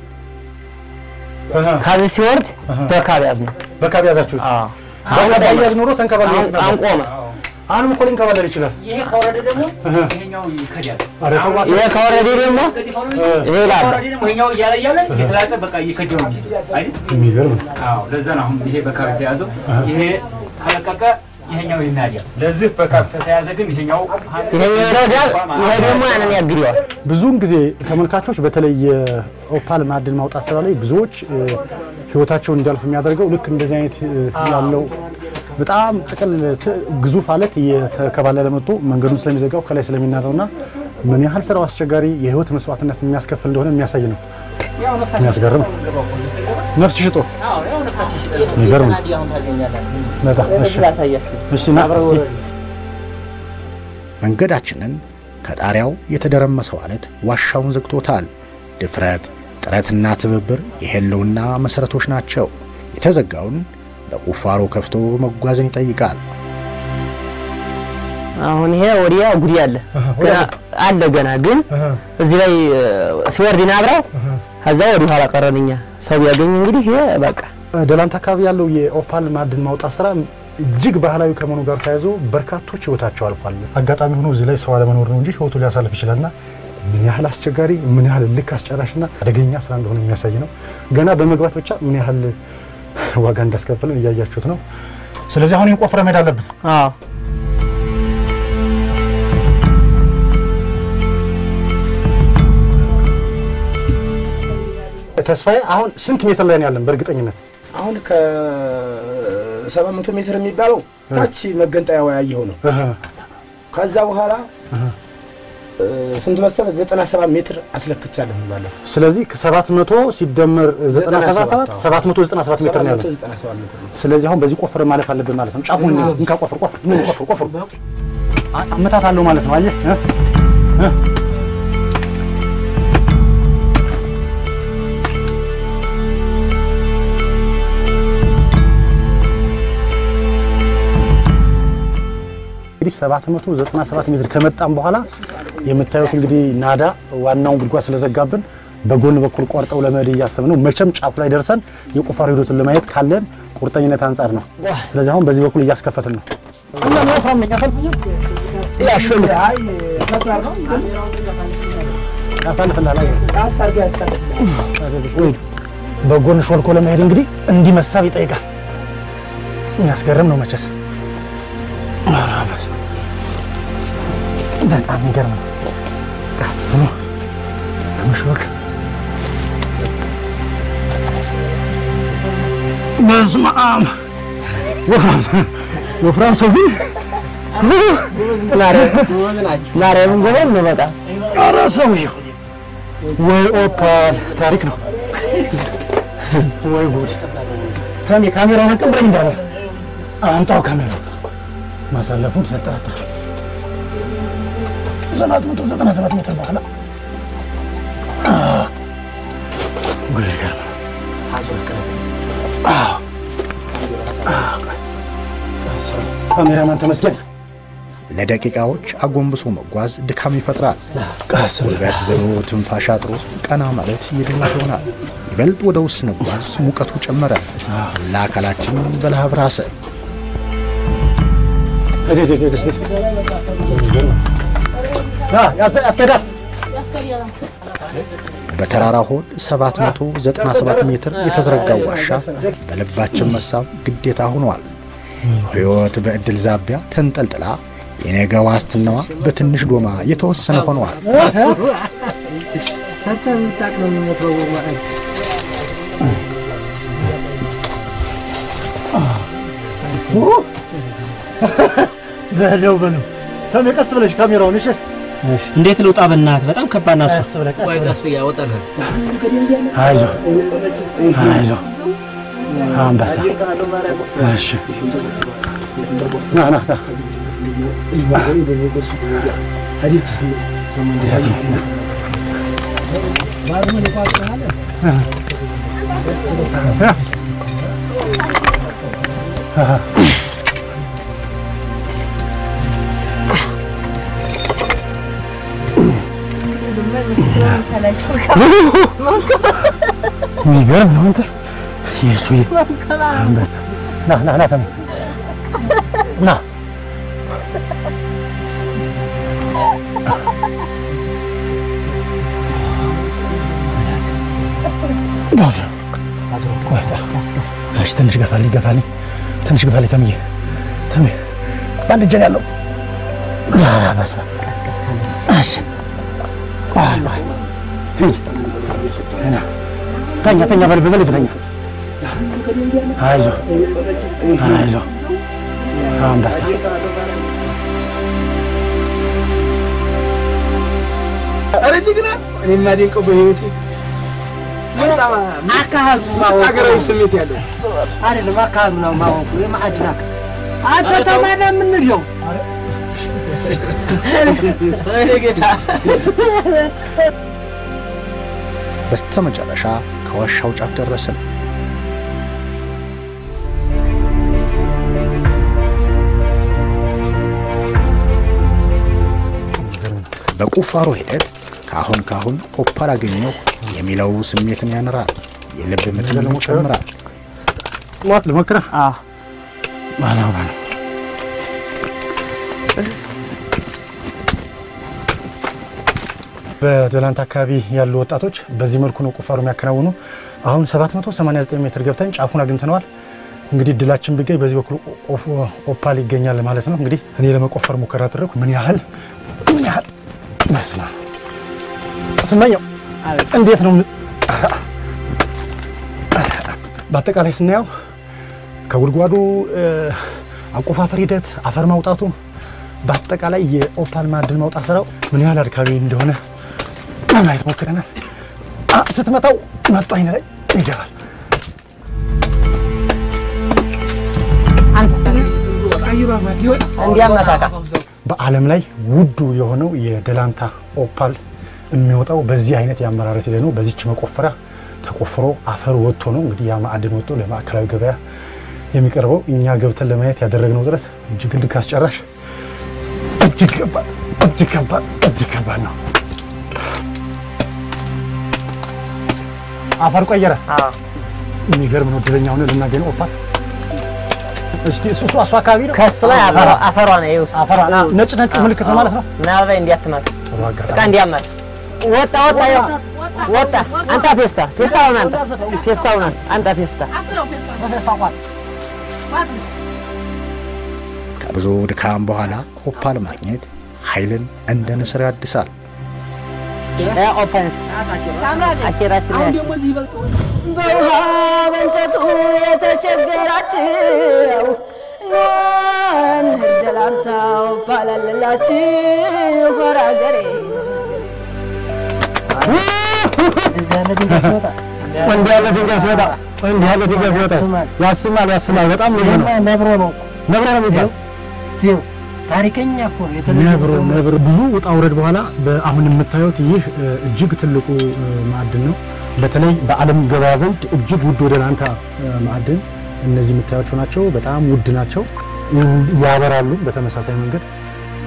ከዚህ ሲወርድ በካብ ያዝ ነው በካብ ያዛችሁት? አሁን ያዝ ኖሮ ተንከባለ አንቆመ አሁንም እኮ ሊንከባለል ይችላል። ይሄ ከወረደ ደግሞ ይሄኛው ይከዳል። ኧረ ተው እባክህ። ይሄ ከወረደ ደግሞ ይሄ ላል ከወረደ ደግሞ ይሄኛው እያለ እያለ እየተላጠ በቃ እየከዳው ነው የሚሄድ አይደል? የሚገርም ነው። አዎ፣ ለዛ ነው አሁን ይሄ በካብ የተያዘው። ይሄ ከለቀቀ ይሄኛው ይናዳል። ለዚህ በካብ ከተያዘ ግን ይሄኛው ይሄኛው ይረዳል፣ ይሄ ደግሞ ያንን ያግደዋል። ብዙውን ጊዜ ተመልካቾች በተለይ የኦፓል ማዕድን ማውጣት ስራ ላይ ብዙዎች እ፣ ህይወታቸውን እንዲያልፍ የሚያደርገው ልክ እንደዚህ አይነት እ፣ ያለው በጣም ጥቅል ት- ግዙፍ አለት እየተከባለለ መጥቶ መንገዱን ስለሚዘጋው ከላይ ስለሚናረውና ምን ያህል ስራው አስቸጋሪ የህይወት መስዋዕትነት የሚያስከፍል እንደሆነ የሚያሳይ ነው። ያው ነፍሳችን የሚያስገርም ነው። ነፍስ ሽጦ አዎ፣ ያው ነፍሳችን ሽጠን የሚገርም ነው። በጣም እሺ፣ እሺ ና እስቲ መንገዳችንን ከጣሪያው የተደረመሰው አለት ዋሻውን ዘግቶታል። ድፍረት፣ ጥረትና ትብብር የህልውና መሠረቶች ናቸው። የተዘጋውን በቁፋሮ ከፍቶ መጓዝን ይጠይቃል። አሁን ይሄ ወዲያ ጉዲ አለ ገና አለ ገና ግን እዚህ ላይ እ፣ ሲወርድ ናብራው ከዛ ወዲህ ኋላ ቀረንኛ ሰው ቢያገኝ እንግዲህ ይሄ በቃ ደላንት አካባቢ ያለው የኦፓል ማዕድን ማውጣት ስራ እጅግ ባህላዊ ከመሆኑ ጋር ተያይዞ በርካቶች ህይወታቸው አልፏል። አጋጣሚ ሆኖ እዚህ ላይ ሰው አለመኖር ነው እንጂ ህይወቱ ሊያሳልፍ ይችላልና ምን ያህል አስቸጋሪ፣ ምን ያህል ልክ አስጨራሽና አደገኛ ስራ እንደሆነ የሚያሳይ ነው። ገና በመግባት ብቻ ምን ያህል ዋጋ እንዳስከፈልን እያያችሁት ነው። ስለዚህ አሁን ቆፍረ መሄድ አለብን። አዎ ተስፋዬ አሁን ስንት ሜትር ላይ ነው ያለን በእርግጠኝነት? አሁን ከሰባት መቶ ሜትር የሚባለው ታች መገንጠያው ያየኸው ነው። ከዛ በኋላ ስንት መሰለህ? ዘጠና ሰባት ሜትር አስለክቻለሁ ባለፈው። ስለዚህ ከሰባት መቶ ሲደመር ዘጠና ሰባት ሰባት መቶ ዘጠና ሰባት ሜትር ነው ያለን። 97 ሜትር ነው። ስለዚህ አሁን በዚህ ቆፍረ ማለፍ አለብን ማለት ነው። ጫፉን እንካ፣ ቆፍር ቆፍር፣ ምን ቆፍር ቆፍር። አመታት አለው ማለት ነው። አየህ እ? እ? እንግዲህ 797 ሜትር ከመጣም በኋላ የምታዩት እንግዲህ ናዳ ዋናውን ጉድጓድ ስለዘጋብን በጎን በኩል ቆርጠው ለመሄድ እያሰብን ነው። መቼም ጫፍ ላይ ደርሰን የቁፋሮ ሂደቱን ለማየት ካለን ቁርጠኝነት አንጻር ነው። ስለዚህ አሁን በዚህ በኩል እያስከፈትን ነው። ያሳልፍልሃል። በጎን ሾልኮ ለመሄድ እንግዲህ እንዲህ መሳብ ይጠይቃል። የሚያስገርም ነው መቼስ በጣም የሚገርም ነው። ቀስ ብሎ ለመሾክ በስመ አብ ወፍራም ሰው ማርያምን ጎበዝ ነው በጣም ኧረ ሰውዬው ወይ ኦፓል ታሪክ ነው ወይ ጉድ ተሜ ካሜራውን አቀብለኝ እንዳለ አምጣው ካሜራው ማሳለፉን ሳጠራጠር ሰባት መቶ ዘጠና ሰባት ሜትር በኋላ ጉድ ይገርም ካሜራማን ተመስገን ለደቂቃዎች አጎንብሶ መጓዝ ድካም ይፈጥራል። ጉልበት ዝሎ ትንፋሽ አጥሮ ቀና ማለት የድነት ይሆናል። ይበልጥ ወደ ውስጥ ስንጓዝ ሙቀቱ ጨመረ። ለአካላችን በላብ ራሰ። በተራራ ሆድ 797 ሜትር የተዘረጋው ዋሻ በልባችን መሳብ ግዴታ ሆኗል። ሕይወት በዕድል ዛቢያ ተንጠልጥላ የነገ ዋስትናዋ በትንሽ ዶማ የተወሰነ ሆኗል። ሰርተህ የምታውቅ ነው የሚመስለው ማለት በለው በለው ተሜ ቀስ ብለሽ ካሜራውን እሺ እንዴት ልውጣ? በእናትህ በጣም ከባድ ናት። ቀስ ብለህ ቀስ ብለህ ብዬ አወጣልህ። አይዞህ አይዞህ አንበሳ እሺ ና ና ና የሚገርም ነው አንተ የቱ ና ና ና ተሜ ና እሺ ትንሽ ገፋልኝ ገፋልኝ ትንሽ ገፋልኝ ተምዬ ተሜ በአንድ እጄ ነው ያለው ኧረ በስመ አብ እሺ ቆይ ቆይ ና ተኛ ተኛ በልብ በልብ ተኛ አይዞህ አይዞህ አንበሳ ኧረ ጀግና! እኔ የማደንቀው በህይወቴ በጣም አካሄዱ ማወቁ ሀገራዊ ስሜት ያለው አይደለም፣ አካሄዱ ነው ማወቁ። የማዕድን አካል አንተ ተማና የምንለው ጌታ በስተመጨረሻ ከዋሻው ጫፍ ደረስን። በቁፋሮ ሂደት ካሁን ካሁን ኦፓል አገኘሁ የሚለው ስሜትን ያንራል፣ የልብ ምትን ይጨምራል። ሞት ልሞክረህ? ባለው ባለው በደላንት አካባቢ ያሉ ወጣቶች በዚህ መልኩ ነው ቁፋሮ የሚያከናውኑ። አሁን 789 ሜትር ገብተን ጫፉን አግኝተነዋል። እንግዲህ ድላችን ቢገኝ በዚህ በኩል ኦፓል ይገኛል ማለት ነው። እንግዲህ እኔ ለመቆፈር ሙከራ አደረኩ። ምን ያህል ምን ያህል መስማ ስመኘው እንዴት ነው? በአጠቃላይ ስናየው ከጉድጓዱ አቆፋፈር ሂደት፣ አፈር ማውጣቱ፣ በአጠቃላይ የኦፓል ማዕድን ማውጣት ስራው ምን ያህል አድካሚ እንደሆነ ለማየት ሞክረናል። ስትመታው መጡ አይነ ላይ ይገባል። እንዲያመጣቃ በዓለም ላይ ውዱ የሆነው የደላንታ ኦፓል የሚወጣው በዚህ አይነት የአመራረት ሂደት ነው። በዚች መቆፈሪያ ተቆፍሮ አፈር ወጥቶ ነው እንግዲህ ያ ማዕድን ወጥቶ ለማዕከላዊ ገበያ የሚቀርበው። እኛ ገብተን ለማየት ያደረግነው ጥረት እጅግ ልክ አስጨራሽ፣ እጅግ ከባድ፣ እጅግ ከባድ፣ እጅግ ከባድ ነው። አፈር ቀየረ። የሚገርም ነው። እድለኛ ሆነ ልናገኝ ነው ኦፓል። እስቲ እሱ እሱ እሱ አካባቢ ነው ከሱ ላይ አፈሯ አፈሯ ነው ይኸው እሱ። አፈሯ ነው። ነጭ ነጩ ምልክት ነው ማለት ነው። ምናልባት እንዲያትማት ጥሩ አጋጣሚ በቃ እንዲያማት ወጣ ወጣ ይኸው ወጣ። አንተ ፌስታ ፌስታውን አንተ ፌስታውን አንተ አንተ ፌስታ ከብዙ ድካም በኋላ ኦፓል ማግኘት ኃይልን እንደ ንስር ያድሳል። ያ ኦፓነት አኬራችን ላይ በውሃ በእንጨቱ የተቸገራችሁ ኖን ደላንታው ባላለላችሁ ሆራ ሀገሬ እንዲህ ያለ ድንጋይ ሲወጣ እንዲህ ያለ ድንጋይ ሲወጣ ያስማል ያስማል። በጣም ልዩ ነው። ነብሮ ነው ነብሮ ነው የሚባለው። እስቲው ታሪከኛ እኮ ነው። የተለየ ነብሮ ነብሮ ብዙ ውጣ ውረድ በኋላ በአሁን የምታዩት ይህ እ፣ እጅግ ትልቁ እ፣ ማዕድን ነው። በተለይ በዓለም ገበያ ዘንድ እጅግ ውድ ወደ ላንታ እ፣ ማዕድን እነዚህ የምታያቸው ናቸው። በጣም ውድ ናቸው፣ ያበራሉ። በተመሳሳይ መንገድ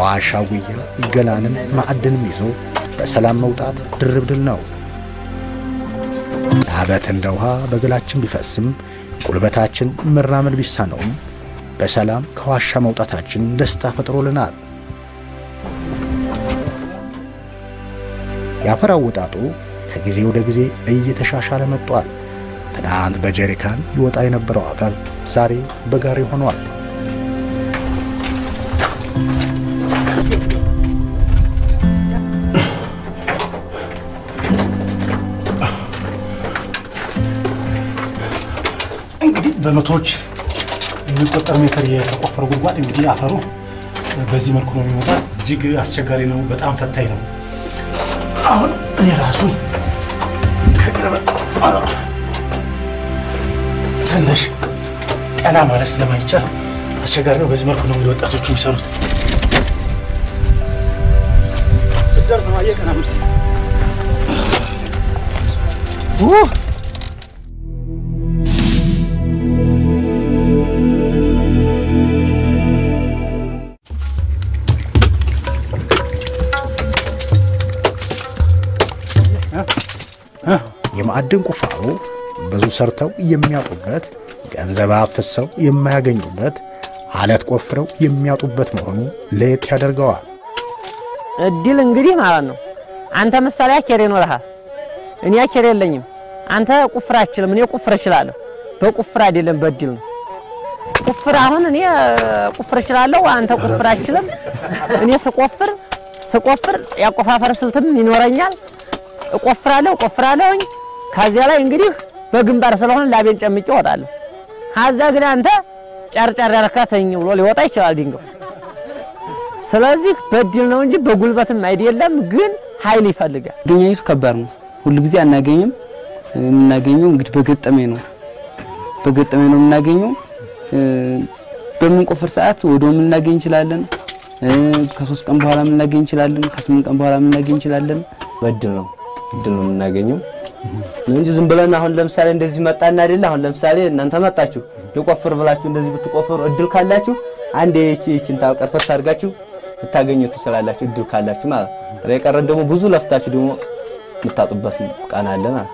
ዋሻ ጉያ ገላንን ማዕድንም ይዞ በሰላም መውጣት ድርብ ድል ነው። ላበት እንደ ውሃ በገላችን ቢፈስም ጉልበታችን መራመድ ቢሳነውም በሰላም ከዋሻ መውጣታችን ደስታ ፈጥሮልናል። የአፈር አወጣጡ ከጊዜ ወደ ጊዜ እየተሻሻለ መጥቷል። ትናንት በጀሪካን ይወጣ የነበረው አፈር ዛሬ በጋሪ ሆኗል። እንግዲህ በመቶዎች የሚቆጠር ሜትር የተቆፈረ ጉድጓድ እንግዲህ አፈሩ በዚህ መልኩ ነው የሚመጣ። እጅግ አስቸጋሪ ነው፣ በጣም ፈታኝ ነው። አሁን እኔ ራሱ ከቅርበት ትንሽ ቀና ማለት ስለማይቻል አስቸጋሪ ነው። በዚህ መልኩ ነው እንግዲህ ወጣቶቹ የሚሰሩት። ስደርስ ማየ ቀና ምት የማዕድን ቁፋሮ ብዙ ሰርተው የሚያጡበት፣ ገንዘብ አፍሰው የማያገኙበት፣ አለት ቆፍረው የሚያጡበት መሆኑ ለየት ያደርገዋል። እድል እንግዲህ ማለት ነው። አንተ ምሳሌ አኬር ይኖርሃል፣ እኔ አኬር የለኝም። አንተ ቁፍር አችልም፣ እኔ ቁፍር እችላለሁ። በቁፍር አይደለም በእድል ነው። ቁፍር አሁን እኔ ቁፍር እችላለሁ፣ አንተ ቁፍር አችልም። እኔ ስቆፍር ስቆፍር ያቆፋፈር ስልትም ይኖረኛል። እቆፍራለሁ እቆፍራለሁኝ። ከዚያ ላይ እንግዲህ በግንባር ስለሆነ ላቤን ጨምቄ እወጣለሁ። ሀዛ ግን አንተ ጨርጨር ያረካተኝ ብሎ ሊወጣ ይችላል ድንጋው። ስለዚህ በድል ነው እንጂ በጉልበትም አይደለም፣ ግን ኃይል ይፈልጋል። መገኘቱ ከባድ ነው። ሁሉ ጊዜ አናገኝም። የምናገኘው እንግዲህ በገጠሜ ነው። በገጠሜ ነው የምናገኘው። በምንቆፍር ሰዓት ወዲያው የምናገኝ እንችላለን። ከሶስት ቀን በኋላ የምናገኝ እንችላለን። ከስምንት ቀን በኋላ የምናገኝ እንችላለን። በድል ነው እድል ነው የምናገኘው ነው እንጂ ዝም ብለን አሁን ለምሳሌ እንደዚህ መጣና አይደለ አሁን ለምሳሌ እናንተ መጣችሁ ልቆፍር ብላችሁ እንደዚህ ብትቆፍሩ እድል ካላችሁ አንዴ እቺ እቺን ታቀርፈት አድርጋችሁ ልታገኙ ትችላላችሁ፣ እድል ካላችሁ ማለት ነው። የቀረን ደግሞ ብዙ ለፍታችሁ ደግሞ የምታጡበት ቀን አለ ማለት ነው።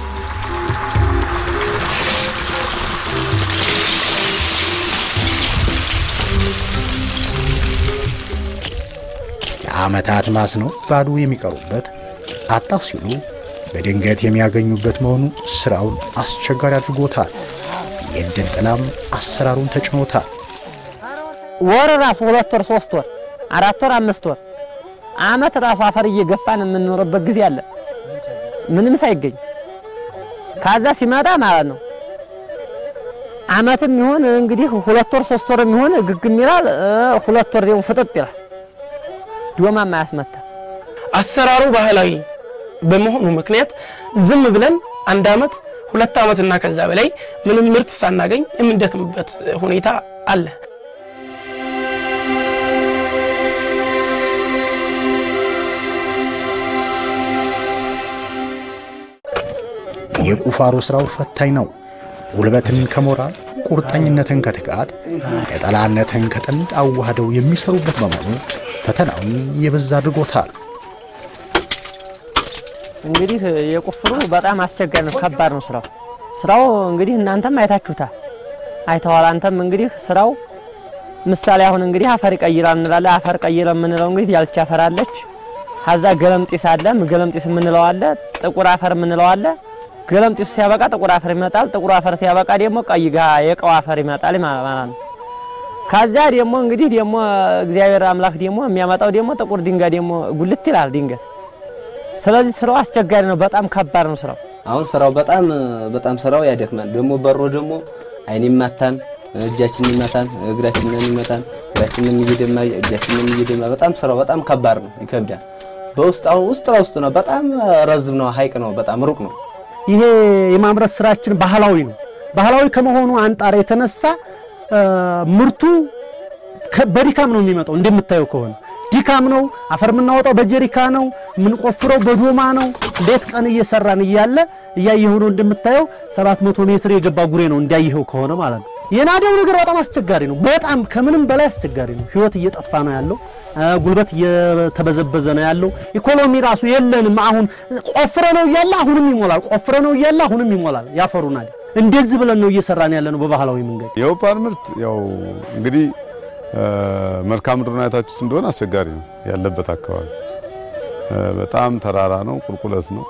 የዓመታት ማስነው ባዶ የሚቀሩበት አጣሁ ሲሉ በድንገት የሚያገኙበት መሆኑ ስራውን አስቸጋሪ አድርጎታል። የእድል ጥላም አሰራሩን ተጭኖታል። ወር ራሱ ሁለት ወር ሶስት ወር አራት ወር አምስት ወር አመት ራሱ አፈር እየገፋን የምንኖርበት ጊዜ አለ፣ ምንም ሳይገኝ ካዛ ሲመጣ ማለት ነው። አመትም ይሁን እንግዲህ ሁለት ወር ሶስት ወር የሚሆን ግግም ይላል፣ ሁለት ወር ደግሞ ፍጥጥ ይላል። ዶማም አያስመታ። አሰራሩ ባህላዊ በመሆኑ ምክንያት ዝም ብለን አንድ አመት ሁለት አመት እና ከዛ በላይ ምንም ምርት ሳናገኝ የምንደክምበት ሁኔታ አለ። የቁፋሮ ስራው ፈታኝ ነው። ጉልበትን ከሞራል ቁርጠኝነትን ከትጋት የጠላነትን ከጥንድ አዋህደው የሚሰሩበት በመሆኑ ፈተናውን የበዛ አድርጎታል። እንግዲህ የቁፍሩ በጣም አስቸጋሪ ነው፣ ከባድ ነው ስራው። ስራው እንግዲህ እናንተም አይታችሁታል፣ አይተዋል። አንተም እንግዲህ ስራው ምሳሌ አሁን እንግዲህ አፈር ይቀይራል እንላለን። አፈር ቀይረ የምንለው እንግዲህ ያልቻ አፈር አለች፣ ሀዛ ገለምጢስ አለ። ገለምጢስ የምንለው አለ፣ ጥቁር አፈር የምንለው አለ። ገለምጢሱ ሲያበቃ ጥቁር አፈር ይመጣል። ጥቁር አፈር ሲያበቃ ደግሞ ቀይ ጋ የቀው አፈር ይመጣል ማለት ነው። ከዛ ደግሞ እንግዲህ ደግሞ እግዚአብሔር አምላክ ደግሞ የሚያመጣው ደግሞ ጥቁር ድንጋይ ደግሞ ጉልት ይላል ድንገት ስለዚህ ስራው አስቸጋሪ ነው። በጣም ከባድ ነው ስራው። አሁን ስራው በጣም በጣም ስራው ያደክማል። ደግሞ በሮ ደግሞ አይን ይማታን፣ እጃችንን ይማታን፣ እግራችንን ይመታን፣ እግራችንን እየደማ እጃችንን እየደማ በጣም ስራው በጣም ከባድ ነው፣ ይከብዳል። በውስጥ አሁን ውስጥ ለውስጥ ነው። በጣም ረዝም ነው፣ ሀይቅ ነው፣ በጣም ሩቅ ነው። ይሄ የማምረት ስራችን ባህላዊ ነው። ባህላዊ ከመሆኑ አንጻር የተነሳ ምርቱ በድካም ነው የሚመጣው። እንደምታየው ከሆነ ድካም ነው። አፈር የምናወጣው በጀሪካ ነው፣ የምንቆፍረው በዶማ ነው። ሌት ቀን እየሰራን እያለ እያየኸው ነው እንደምታየው 700 ሜትር የገባ ጉሬ ነው እንዳየኸው ከሆነ ማለት ነው። የናደው ነገር በጣም አስቸጋሪ ነው። በጣም ከምንም በላይ አስቸጋሪ ነው። ህይወት እየጠፋ ነው ያለው። ጉልበት እየተበዘበዘ ነው ያለው። ኢኮኖሚ ራሱ የለንም። አሁን ቆፍረ ነው እያለ አሁንም ይሞላል፣ ቆፍረ ነው እያለ አሁንም ይሞላል። ያፈሩናል። እንደዚህ ብለን ነው እየሰራን ያለ ነው በባህላዊ መንገድ። የኦፓል ምርት ያው እንግዲህ መልክዓ ምድሩን አይታችሁት እንደሆነ አስቸጋሪ ነው ያለበት አካባቢ በጣም ተራራ ነው፣ ቁልቁለት ነው።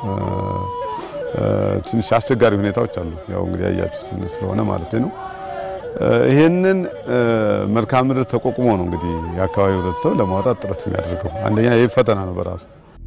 ትንሽ አስቸጋሪ ሁኔታዎች አሉ። ያው እንግዲህ ያያችሁት ስለሆነ ማለት ነው። ይሄንን መልክዓ ምድር ተቋቁሞ ነው እንግዲህ የአካባቢው ህብረተሰብ ለማውጣት ጥረት የሚያደርገው። አንደኛ ይህ ፈተና ነው በራሱ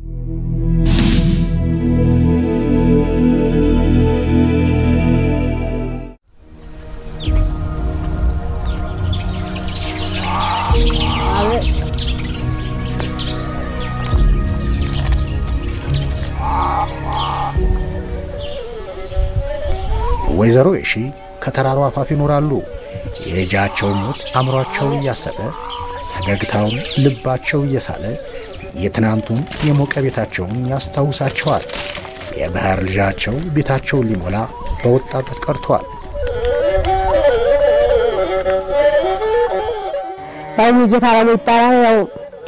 ወይዘሮ የሺ ከተራራው አፋፍ ይኖራሉ። የልጃቸው ሞት አእምሯቸውን እያሰጠ ፈገግታውን ልባቸው እየሳለ የትናንቱን የሞቀ ቤታቸውን ያስታውሳቸዋል። የባህር ልጃቸው ቤታቸውን ሊሞላ በወጣበት ቀርቷል። ያው ሙጌታ አላሙ ይባላል። ያው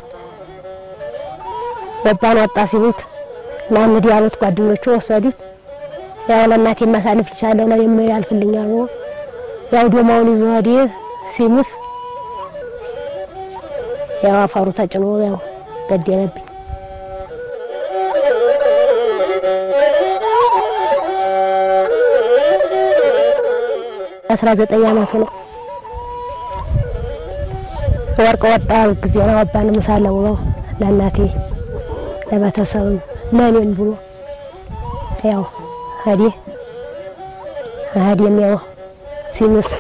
በባን ወጣ ሲሉት እና እንግዲህ ያሉት ጓደኞቹ ወሰዱት። ያው ለእናቴ ማሳለፍ ልቻለሁ ለኔም ያልፍልኛል ብሎ ያው ዶማውን ይዞ ሄደ። ሲምስ ያው አፈሩ ተጭኖ ያው ገደለብኝ። አስራ ዘጠኝ አመቱ ነው። ወርቅ ወጣ ጊዜ ነው አባን ምሳለ ብሎ ለእናቴ ለቤተሰብም ለእኔም ብሎ ያው ሄደ ሄደም ያው ሲምስ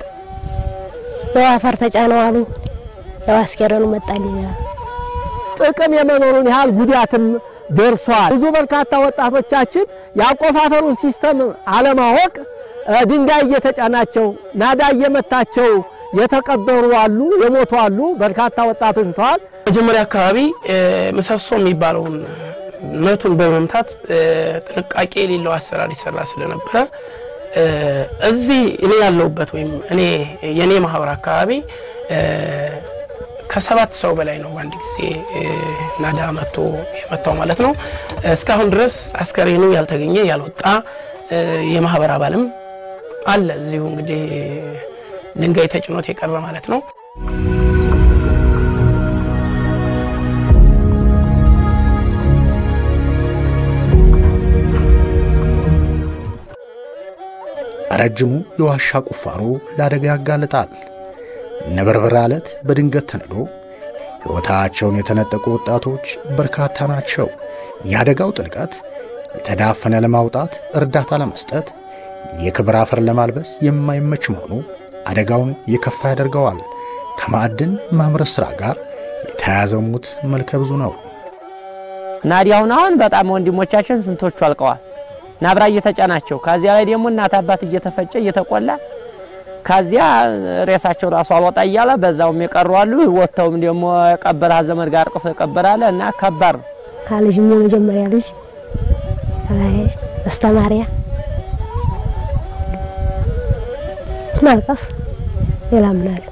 ያው አፈር ተጫነው አሉ። ያው አስከሬኑ መጣልኝ። ጥቅም የመኖሩን ያህል ጉዳትም ደርሷል። ብዙ በርካታ ወጣቶቻችን የአቆፋፈሩን ሲስተም አለማወቅ ድንጋይ እየተጫናቸው ናዳ እየመታቸው የተቀበሩ አሉ፣ የሞቱ አሉ። በርካታ ወጣቶች ሙተዋል። መጀመሪያ አካባቢ ምሰሶ የሚባለውን መቱን በመምታት ጥንቃቄ የሌለው አሰራር ይሰራ ስለነበረ እዚህ እኔ ያለሁበት ወይም እኔ የኔ ማህበር አካባቢ ከሰባት ሰው በላይ ነው በአንድ ጊዜ ናዳ መቶ የመታው ማለት ነው። እስካሁን ድረስ አስከሬኑ ያልተገኘ ያልወጣ የማህበር አባልም አለ እዚሁ እንግዲህ ድንጋይ ተጭኖት የቀረ ማለት ነው። ረጅሙ የዋሻ ቁፋሮ ለአደጋ ያጋልጣል። ነበርበራ አለት በድንገት ተንዶ ሕይወታቸውን የተነጠቁ ወጣቶች በርካታ ናቸው። የአደጋው ጥልቀት የተዳፈነ ለማውጣት እርዳታ ለመስጠት የክብር አፈር ለማልበስ የማይመች መሆኑ አደጋውን የከፋ ያደርገዋል። ከማዕድን ማምረት ሥራ ጋር የተያያዘው ሙት መልከ ብዙ ነው። ናዲ አሁን አሁን በጣም ወንድሞቻችን ስንቶቹ አልቀዋል። ናብራ እየተጫናቸው ከዚያ ላይ ደግሞ እናት አባት እየተፈጨ እየተቆላ ከዚያ ሬሳቸው ራሱ አልወጣ እያለ በዛውም የቀሩ አሉ። ወጥተውም ደግሞ የቀበረ ዘመድ ጋር ቅሶ የቀበራለ እና ከባድ ነው። ልጅም የመጀመሪያ ልጅ አስተማሪያ ማልቀስ ሌላ ምን አለ?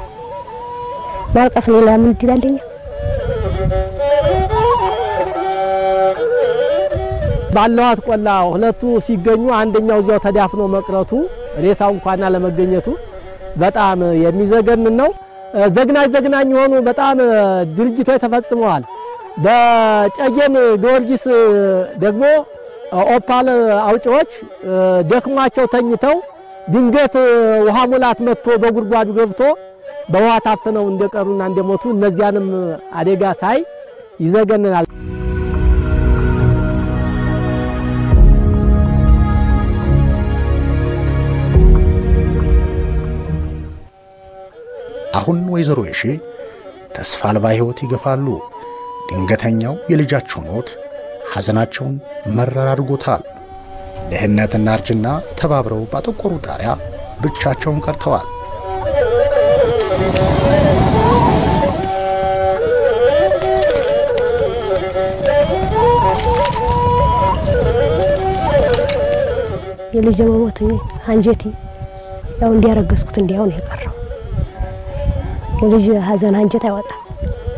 ማልቀስ ሌላ ምን ይላልኛ? ባለዋት ቆላ ሁለቱ ሲገኙ አንደኛው እዚያው ተዳፍኖ መቅረቱ ሬሳው እንኳን አለመገኘቱ በጣም የሚዘገንን ነው። ዘግናኝ ዘግናኝ የሆኑ በጣም ድርጊቶች ተፈጽመዋል። በጨጌን ጊዮርጊስ ደግሞ ኦፓል አውጪዎች ደክሟቸው ተኝተው ድንገት ውሃ ሙላት መጥቶ በጉድጓዱ ገብቶ በውሃ ታፍነው እንደቀሩና እንደሞቱ እነዚያንም አደጋ ሳይ ይዘገንናል። አሁን ወይዘሮ የሺ ተስፋ አልባ ሕይወት ይገፋሉ። ድንገተኛው የልጃቸው ሞት ሐዘናቸውን መረር አድርጎታል። ድህነትና እርጅና ተባብረው ባጠቆሩ ጣሪያ ብቻቸውን ቀርተዋል። የልጅ መሞት አንጀቴ ያው እንዲያረገዝኩት እንዲያው ነው የቀረው። የልጅ ሀዘን አንጀት አይወጣም።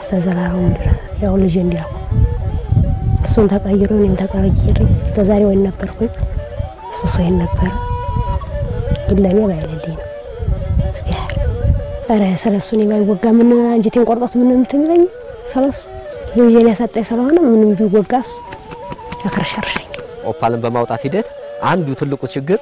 እስከ ዘላለሙ ድረስ ያው ልጅ እንዲያውቁ እሱን ተቀይሮ እኔም ተቀይሬ እስከ ዛሬ ወይን ነበርኩኝ እሱ ሰው ነበረ ግን ለእኔ ባይለልኝ ነው እስኪ ያህል ኧረ ስለሱ እኔ ባይወጋ ምን አንጀቴን ቆርጦት ምን እንትን ይለኝ ስለሱ ልጄን ያሳጣኝ ስለሆነ ምንም ቢወጋ እሱ ያከረሻርሸኝ ኦፓልን በማውጣት ሂደት አንዱ ትልቁ ችግር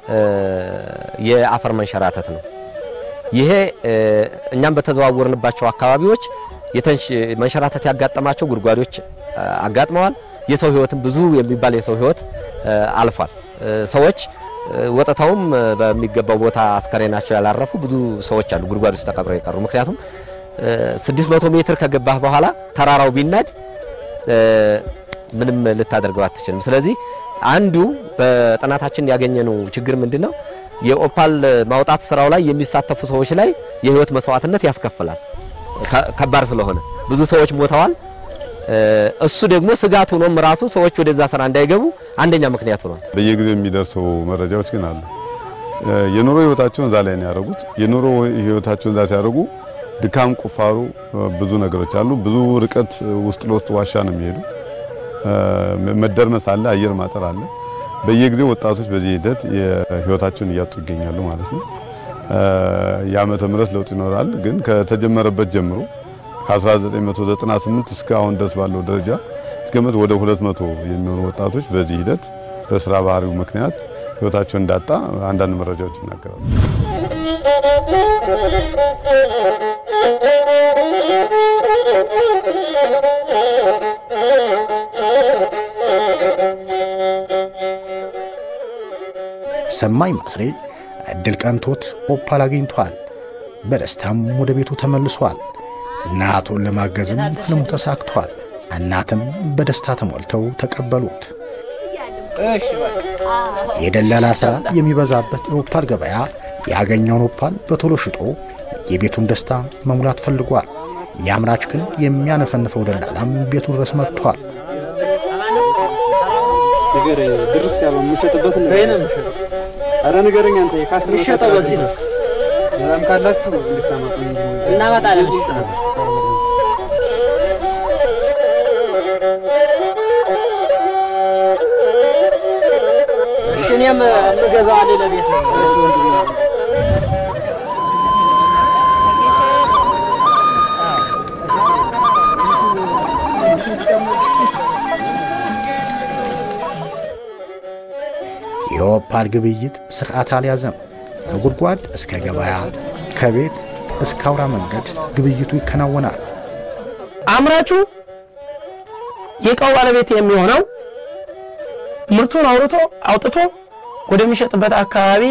የአፈር መንሸራተት ነው። ይሄ እኛም በተዘዋወርንባቸው አካባቢዎች የተንሽ መንሸራተት ያጋጠማቸው ጉድጓዶች አጋጥመዋል። የሰው ህይወትም ብዙ የሚባል የሰው ህይወት አልፏል። ሰዎች ወጥተውም በሚገባው ቦታ አስከሬናቸው ያላረፉ ብዙ ሰዎች አሉ፣ ጉድጓድ ውስጥ ተቀብረው የቀሩ። ምክንያቱም 600 ሜትር ከገባህ በኋላ ተራራው ቢናድ ምንም ልታደርገው አትችልም። ስለዚህ አንዱ በጥናታችን ያገኘነው ችግር ምንድነው? የኦፓል ማውጣት ስራው ላይ የሚሳተፉ ሰዎች ላይ የህይወት መስዋዕትነት ያስከፍላል። ከባድ ስለሆነ ብዙ ሰዎች ሞተዋል። እሱ ደግሞ ስጋት ሆኖም ራሱ ሰዎች ወደዛ ስራ እንዳይገቡ አንደኛ ምክንያት ሆኗል። በየጊዜው የሚደርሱ መረጃዎች ግን አሉ። የኑሮ ህይወታቸውን እዛ ላይ ነው ያደረጉት። የኑሮ ህይወታቸውን እዛ ሲያደርጉ ድካም፣ ቁፋሩ፣ ብዙ ነገሮች አሉ። ብዙ ርቀት ውስጥ ለውስጥ ዋሻ ነው የሚሄዱ። መደርመስ አለ፣ አየር ማጠር አለ። በየጊዜው ወጣቶች በዚህ ሂደት ህይወታቸውን እያጡ ይገኛሉ ማለት ነው። የዓመተ ምህረት ለውጥ ይኖራል፣ ግን ከተጀመረበት ጀምሮ ከ1998 እስከ አሁን ድረስ ባለው ደረጃ እስከመት ወደ 200 የሚሆኑ ወጣቶች በዚህ ሂደት በስራ ባህሪው ምክንያት ህይወታቸውን እንዳጣ አንዳንድ መረጃዎች ይናገራሉ። ሰማኝ ማስሬ እድል ቀንቶት ኦፓል አግኝቷል። በደስታም ወደ ቤቱ ተመልሷል። እናቱን ለማገዝም ህልሙ ተሳክቷል። እናትም በደስታ ተሞልተው ተቀበሉት። የደላላ ሥራ የሚበዛበት የኦፓል ገበያ ያገኘውን ኦፓል በቶሎ ሽጦ የቤቱን ደስታ መሙላት ፈልጓል። የአምራች ግን የሚያነፈንፈው ደላላም ቤቱ ድረስ መጥቷል። ነገር ድርስ ያለው የምሸጥበት ነው። አረ ንገረኝ አንተ የካስ የሚሸጠው በዚህ ነው። ሰላም ካላችሁ እንድታመጡ እናመጣለን። እሺ እኔም የምገዛው አለ ለቤት ነው። የኦፓል ግብይት ስርዓት አልያዘም። ከጉድጓድ እስከ ገበያ፣ ከቤት እስከ አውራ መንገድ ግብይቱ ይከናወናል። አምራቹ የእቃው ባለቤት የሚሆነው ምርቱን አውርቶ አውጥቶ ወደሚሸጥበት አካባቢ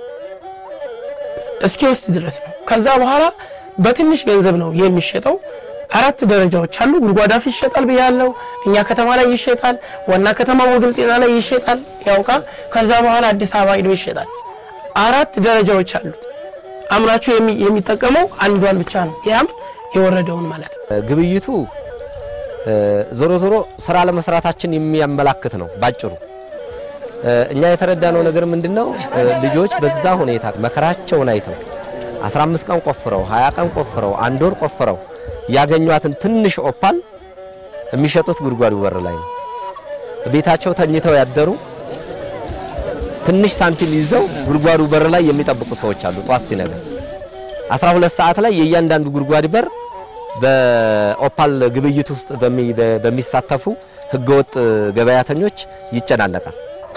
እስኪወስድ ድረስ ነው። ከዛ በኋላ በትንሽ ገንዘብ ነው የሚሸጠው። አራት ደረጃዎች አሉ። ጉድጓድ አፍ ይሸጣል ብያለው። እኛ ከተማ ላይ ይሸጣል። ዋና ከተማ ወግል ጤና ላይ ይሸጣል ያውቃ። ከዛ በኋላ አዲስ አበባ ሄዶ ይሸጣል። አራት ደረጃዎች አሉት። አምራቹ የሚጠቀመው አንዷን ብቻ ነው፣ ያም የወረደውን ማለት ነው። ግብይቱ ዞሮ ዞሮ ስራ ለመስራታችን የሚያመላክት ነው ባጭሩ። እኛ የተረዳነው ነገር ምንድነው? ልጆች በዛ ሁኔታ መከራቸውን አይተው 15 ቀን ቆፍረው 20 ቀን ቆፍረው አንድ ወር ቆፍረው ያገኟትን ትንሽ ኦፓል የሚሸጡት ጉድጓዱ በር ላይ ነው። ቤታቸው ተኝተው ያደሩ ትንሽ ሳንቲም ይዘው ጉድጓዱ በር ላይ የሚጠብቁ ሰዎች አሉ። ጧት ሲነጋ 12 ሰዓት ላይ የእያንዳንዱ ጉድጓድ በር በኦፓል ግብይት ውስጥ በሚሳተፉ ህገወጥ ገበያተኞች ይጨናነቃል።